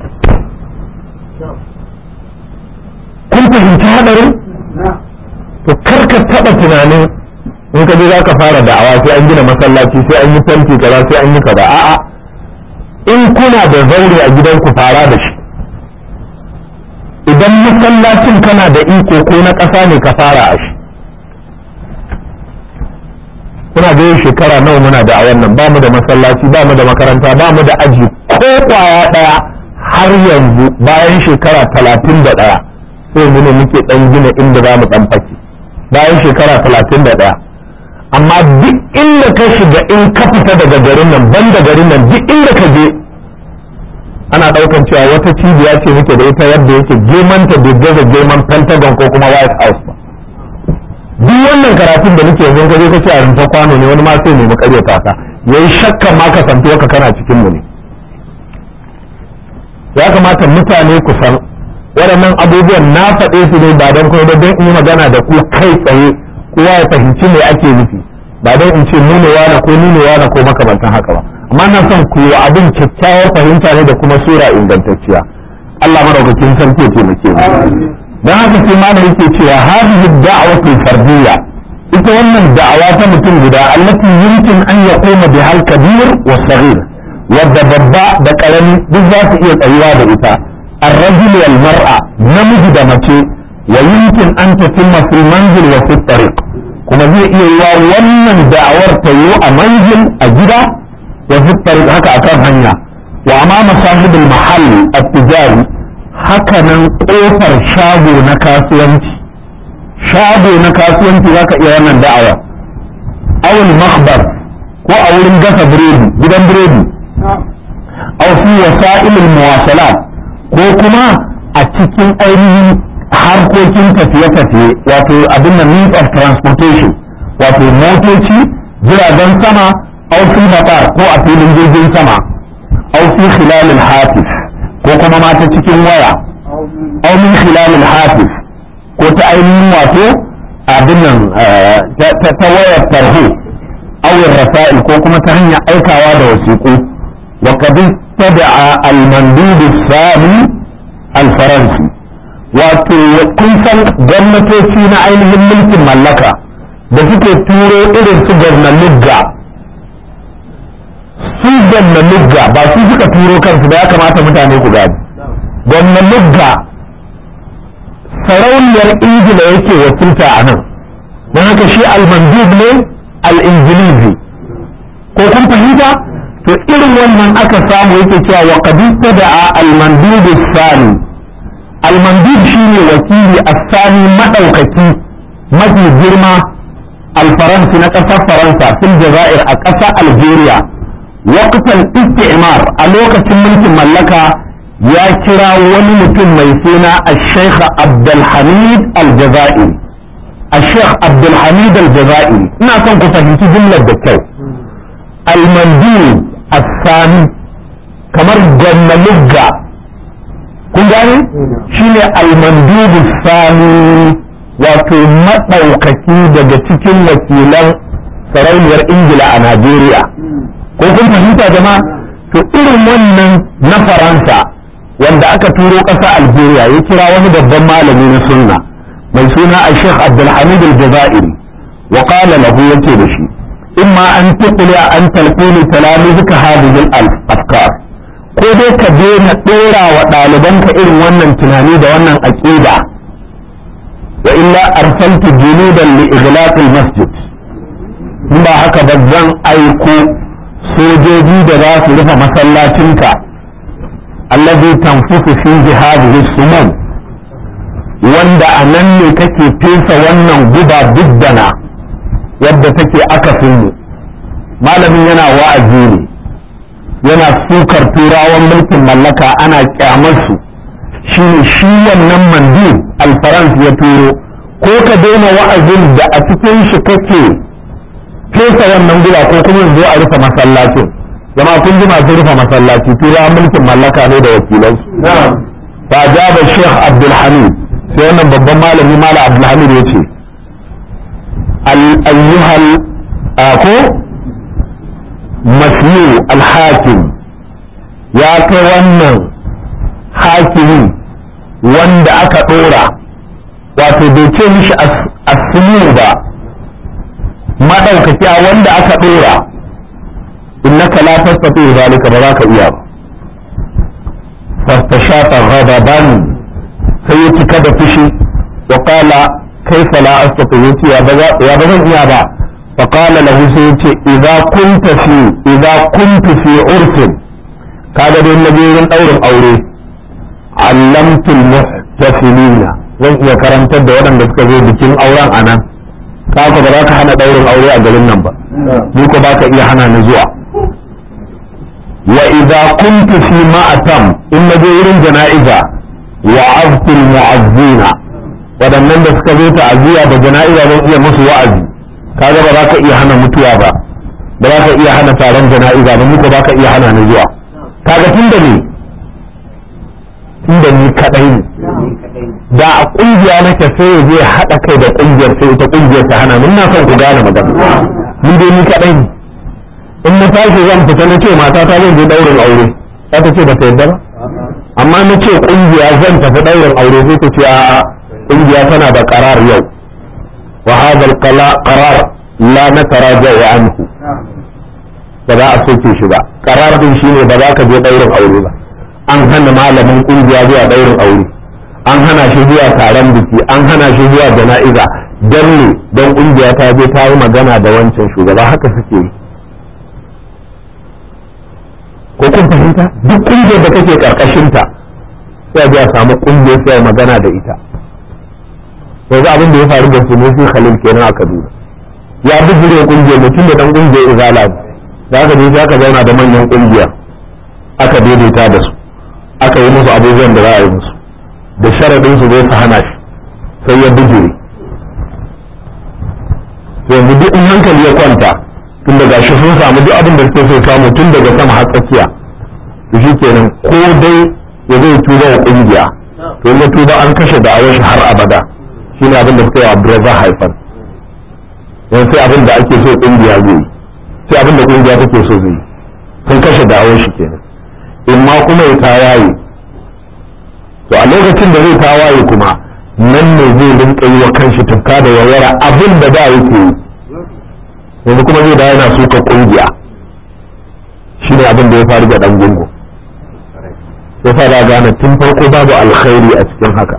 kun fahimci hadarin to karka taba tunanin in ka je za ka fara da'awa sai an gina masallaci sai an yi fanti kaza sai an yi kaza a'a in kuna da zaure a gidanku fara da shi idan masallacin kana da iko ko na ƙasa ne ka fara a shi kuna da yin shekara nawa muna da a wannan ba mu da masallaci ba mu da makaranta ba mu da aji ko kwaya ɗaya har yanzu bayan shekara talatin da ɗaya sai mu ne muke dan gina inda za mu dan fake bayan shekara talatin da ɗaya amma duk inda ka shiga in ka fita daga garin nan ban da garin nan duk inda ka je ana ɗaukan cewa wata cibiya ce muke da ita wadda yake gemanta da gaza geman pentagon ko kuma white house ba duk wannan karatun da muke yanzu kaje kace a rinta kwano ne wani ma sai ne mu karyata ka yayi shakka ma ka santo ka kana cikin mu ne ya kamata mutane ku san waɗannan abubuwan na faɗe su ne ba don kuma don in yi magana da ku kai tsaye kowa ya fahimci me ake nufi ba don in ce mu ne wane ko ni ne wane ko makamantan haka ba amma na son ku yi abin kyakkyawar fahimta ne da kuma sura ingantacciya Allah madaukakin sarki ya taimake mu dan haka sai ma yake cewa hadhihi da'watu fardiyya ita wannan da'awa ta mutum guda allati yumkin an yaquma bihal kabir wa saghir wadda babba da karami duk za su iya tsayuwa da ita الرجل والمرأة نمج دمتي ويمكن أن تتم في المنزل وفي الطريق كما زي إيه wannan da'awar ta yi a manzil a gida wa fi tariq haka akan hanya wa amama sahibul mahall at-tijari haka nan kofar shago na kasuwanci shago na kasuwanci zaka iya wannan da'awa awul makhbar ko a wurin gasa biredi gidan biredi aw fi wasa'il al-muwasalat ko kuma a cikin ainihin harkokin tafiye-tafiye wato abin da means of transportation wato motoci jiragen sama au fi matar ko a filin jirgin sama au fi khilalil hatif ko kuma ma ta cikin waya au min khilalil hatif ko ta ainihin wato abin nan ta wayar tarho au rasa'il ko kuma ta hanyar aikawa da wasiƙu wa kadin تدعى المندوب الثاني الفرنسي wato kun san gwamnatoci na ainihin mulkin mallaka da suke turo irin su gwamnanigga su gwamnanigga ba su suka turo kansu da ya kamata mutane ku gani gwamnanigga sarauniyar ingila yake wakilta a nan don haka shi almandub ne al-ingilizi ko kun fahimta to irin wannan aka samu yake cewa wa qadista da al-mandub sani al-mandub shine wakili as-sani madaukaki mafi girma al-faransi na ƙasar faransa fil jazair a ƙasar algeria waqtan istimar a lokacin mulkin mallaka ya kira wani mutum mai suna al-sheikh abdulhamid al-jazairi al-sheikh abdulhamid al-jazairi ina son ku fahimci jumlar da kyau al-mandub الثاني kamar gwamnalugga kun gane shine almandubu sani wato maɗaukaki daga cikin wakilan sarauniyar ingila a najeriya ko kun fahimta jama'a to irin wannan na faransa wanda aka turo ƙasa algeria ya kira wani babban malami na sunna mai suna a sheikh abdulhamid al-jazairi wa qala lahu yace da shi imma an tuqli an talqini talamizika hadhihi al-afkar ko dai ka daina dora wa ɗalibanka irin wannan tunani da wannan aqida wa illa arsaltu junudan li ighlaq al-masjid in ba haka ba zan aiko sojoji da za su rufe masallacinka allazi tanfusu fi hadhihi sumum wanda a nan ne kake fesa wannan guba diddana yadda take akasin mu malamin yana wa'azi ne yana sukar turawan mulkin mallaka ana kyamar su shi ne shi wannan mandi alfaransa ya turo ko ka daina wa'azin da a cikin shi kake fesa wannan guba ko kuma zo a rufe masallacin jama'a kun ji masu rufe masallaci turawan mulkin mallaka ne da wakilansu fa jaba sheikh abdulhamid sai wannan babban malami mala abdulhamid ya ce ayyuhal ko masyu alhakim ya kai wannan hakimi wanda aka dora wato bai ce mishi asinu ba maɗaukaki a wanda aka dora innaka la tastati zalika ba za ka iya ba fastashafa ghadaban sai ya cika da fushi wa qala kaifa la astati yace ya ba ya ba zan iya ba fa qala lahu sai yace idza kunta fi idza kuntu fi urfin kaga dai na je wurin daurin aure allamtul muhtafilina zan iya karantar da waɗanda suka zo bikin auren anan ka ba za ka hana daurin aure a garin nan ba ni ko ba ka iya hana ni zuwa wa idza kuntu fi ma'atam in naje wurin jana'iza wa aztul mu'azzina waɗannan da suka zo ta'aziyya da jana'iza zan iya musu wa'azi kaga ba za ka iya hana mutuwa ba ba za ka iya hana taron jana'iza ba muku ba ka iya hana ni zuwa kaga tun da ni tun da ni kadai ne da a kungiya nake sai ya je haɗa kai da kungiyar sai ita kungiyar ta hana mun na son ku gane magana ni dai ni kadai ne in na tashi zan fita na ce mata ta zan je daurin aure za ta ce ba ta yarda ba amma na ce kungiya zan tafi daurin aure sai ta ce a'a kungiya tana da karar yau wa hadha al-qarar la nataraja'u anhu ba za a soke shi ba karar din shine ba za ka je daurin aure ba an hana malamin kungiya zuwa daurin aure an hana shi zuwa taron biki an hana shi zuwa jana'iza don ne don kungiya ta je ta yi magana da wancan shugaba haka suke yi ko kun fahimta duk kungiyar da kake karkashin ta sai a samu kungiyar sai magana da ita yanzu abin da ya faru da su ne sai Khalil kenan a Kaduna ya bijire kungiyar mutum da dan kungiyar izala da aka je aka zauna da manyan kungiyar aka daidaita da su aka yi musu abubuwan da za a yi musu da sharadin su zai su hana shi sai ya bijire yanzu duk in hankali ya kwanta tun daga shi sun samu duk abin da suke so samu tun daga sama har tsakiya to shi kenan ko dai ya zai tuba wa kungiya to ya tuba an kashe da awon shi har abada shi ne abin da suka yi wa Abdurrazzaq haifan yan sai abin da ake so kungiya zai yi sai abin da kungiya take so zai yi sun kashe da awon shi kenan in ma kuma ya tawaye to a lokacin da zai tawaye kuma nan ne zai rinka yi wa kanshi tufka da yawara abin da da yake yi yanzu kuma zai da yana suka kungiya shi ne abin da ya faru da dan gungu ya fara gane tun farko babu alkhairi a cikin haka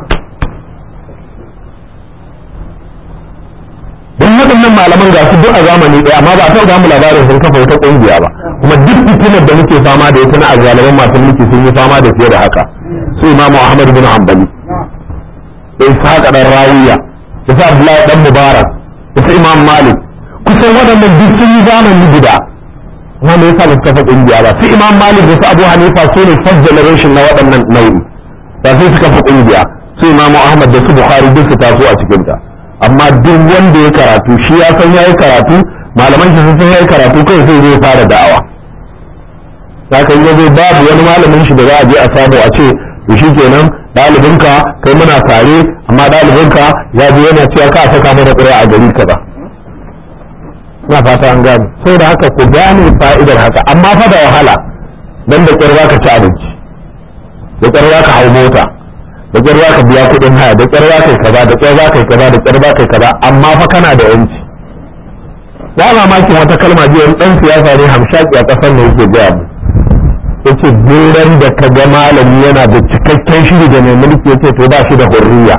don waɗannan malaman ga su duk a zamani ɗaya amma ba a taɓa mu labarin sun kafa wata kungiya ba kuma duk fitinar da muke fama da ita na azalaman masu mulki sun yi fama da fiye da haka su imamu ahmad bin hanbali da ishaq dan rawiya da sa abdullahi dan mubarak da sa imam malik kusan waɗannan duk sun yi zamani guda amma me yasa ba su kafa kungiya ba su imam malik da su abu hanifa su ne first generation na waɗannan nau'i ba sai su kafa kungiya su imam ahmad da su bukhari duk su taso a cikin ta amma duk wanda ya karatu shi ya san yayi karatu malaman shi sun san yayi karatu kai sai zai fara da'awa haka yi zai babu wani malamin shi da za a je a samu a ce to shi kenan ɗalibinka kai muna tare amma ɗalibinka ya je yana cewa ka saka mana ƙuri'a a gari kaza ina fata an gane saboda haka ku gane fa'idar haka amma fa da wahala dan da kyar ka ci abinci da kyar ka hau mota da kyar ka biya kuɗin haya da kyar ka yi kaza da kyar ka yi kaza da kyar ka yi kaza amma fa kana da yanci ya mamakin wata kalma jiya wani ɗan siyasa ne hamshaki a ƙasar da yake gaya mu yace duran da ka ga malami yana da cikakken shiri da mai mulki yace to ba shi da hurriya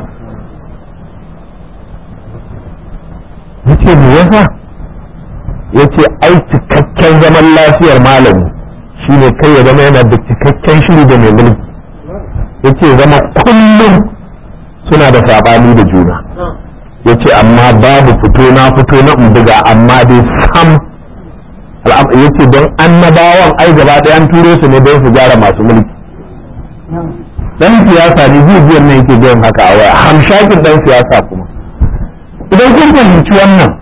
yace me yasa yace ai cikakken zaman lafiyar malami shine kai ya zama yana da cikakken shiri da mai mulki yace zama kullum suna da sabani da juna yace amma babu fito na fito na buga amma dai sam yace don annabawan ai gaba ɗaya an turo su ne don su gyara masu mulki dan siyasa ne jijiyar ne yake biyan haka a waya hamshakin dan siyasa kuma idan kun fahimci wannan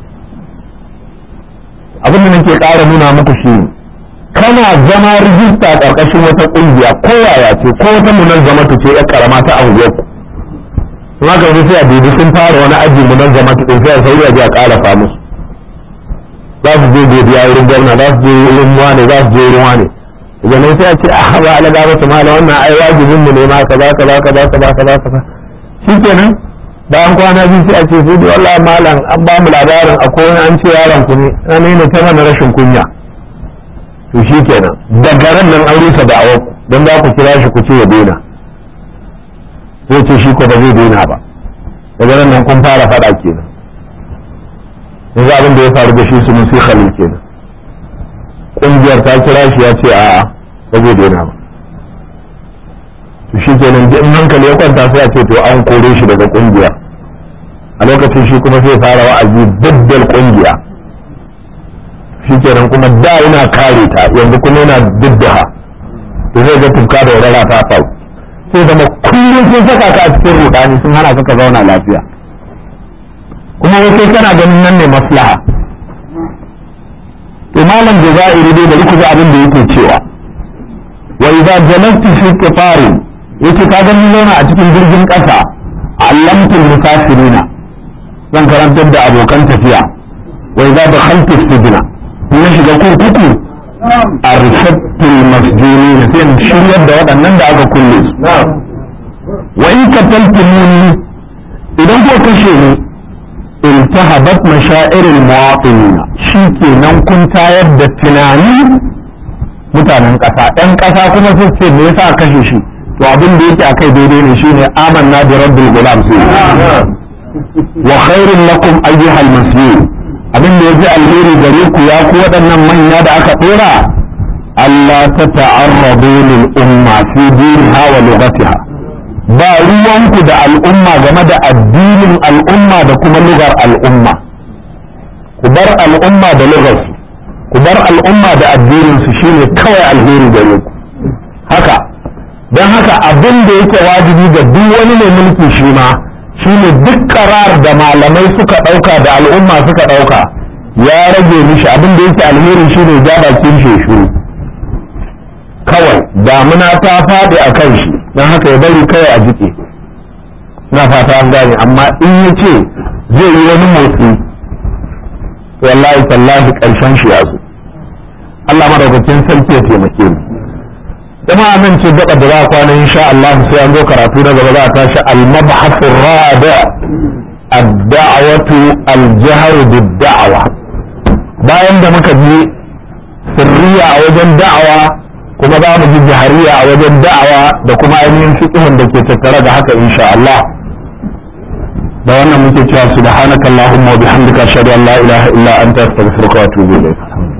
abin da nake ƙara nuna muku shi kana zama rijista ƙarƙashin wata ƙungiya ko yaya ce ko wata munazzama ta ce ya karama ta anguwar ku kuma ka sai a dubi sun fara wani aji munazzama ta ɗin sai a sauri a je a ƙara musu za su je godiya wurin gwamna za su je wurin wane za su je wurin wane daga nan sai a ce a ba ala gaba su mala wannan ai wajibin mu ne ma kaza kaza kaza kaza kaza kaza shikenan bayan kwana biyu sai a ce sai dai wallahi malam an ba mu labarin akwai wani an ce yaron ku ne na ne ta mana rashin kunya to shikenan daga ran nan an rusa da awak dan za ku kira shi ku ce ya daina zai ce shi ko ba zai daina ba daga ran nan kun fara faɗa kenan yanzu abin da ya faru da shi su musu khalil kenan kungiyar ta kira shi ya ce a'a ba zai daina ba to shi kenan in hankali ya kwanta sai a ce to an kore shi daga kungiyar a lokacin shi kuma sai fara wa'azi daddal kungiya shi kenan kuma da yana kare ta yanzu kuma yana diddaha to zai ga tufka da wadara ta faru sai zama kullum sun saka ka a cikin rudani sun hana ka ka zauna lafiya kuma wai kana ganin nan ne maslaha to malam jazairi dai bari ku ji abin da yake cewa wa idza jalastu fi qitari yace ka gani zauna a cikin jirgin kasa allamtul musafirina zan karantar da abokan tafiya wa idza dakhaltu sijna na shiga kurkuku arshadtul masjunina sai in shiryar da waɗannan da aka kulle su wa in kataltumuni idan ko kashe ni iltahabat mashairil muwaqinin shikenan kun tayar da tunani mutanen ƙasa ɗan ƙasa kuma su ce me yasa kashe shi to abin da yake akai daidai ne shine amanna bi rabbil gulam sai wa khairul lakum ayyuhal masjid abin da yaji alheri gare ku ya ku waɗannan manya da aka dora Allah ta ta'arradu lil umma fi dinha wa lughatiha ba ruwanku da al'umma game da addinin al'umma da kuma lugar al'umma ku bar al'umma da lugarsu ku bar al'umma da addininsu shine kawai alheri gare ku haka don haka abin da yake wajibi ga duk wani mai mulki shi ma shine duk karar da malamai suka ɗauka da al'umma suka ɗauka ya rage mishi abin da yake alheri shine ja bakin shi shuru kawai damuna ta faɗi a kan shi don haka ya bari kawai a jike na fata an gane amma in ya ce zai yi wani motsi wallahi tallahi ƙarshen shi ya zo Allah madaukakin sarki ya taimake mu jama'a nan ce gaba da za a kwana insha Allah sai an zo karatu na gaba za a tashi al-mabhath ar-rabi ad-da'watu al-jahr bid-da'wa bayan da muka ji sirriya a wajen da'awa kuma za mu ji jahariya a wajen da'awa da kuma ainihin fiqhun da ke tattare da haka insha Allah da wannan muke cewa subhanakallahumma wa bihamdika ashhadu an la ilaha illa anta astaghfiruka wa atubu ilayk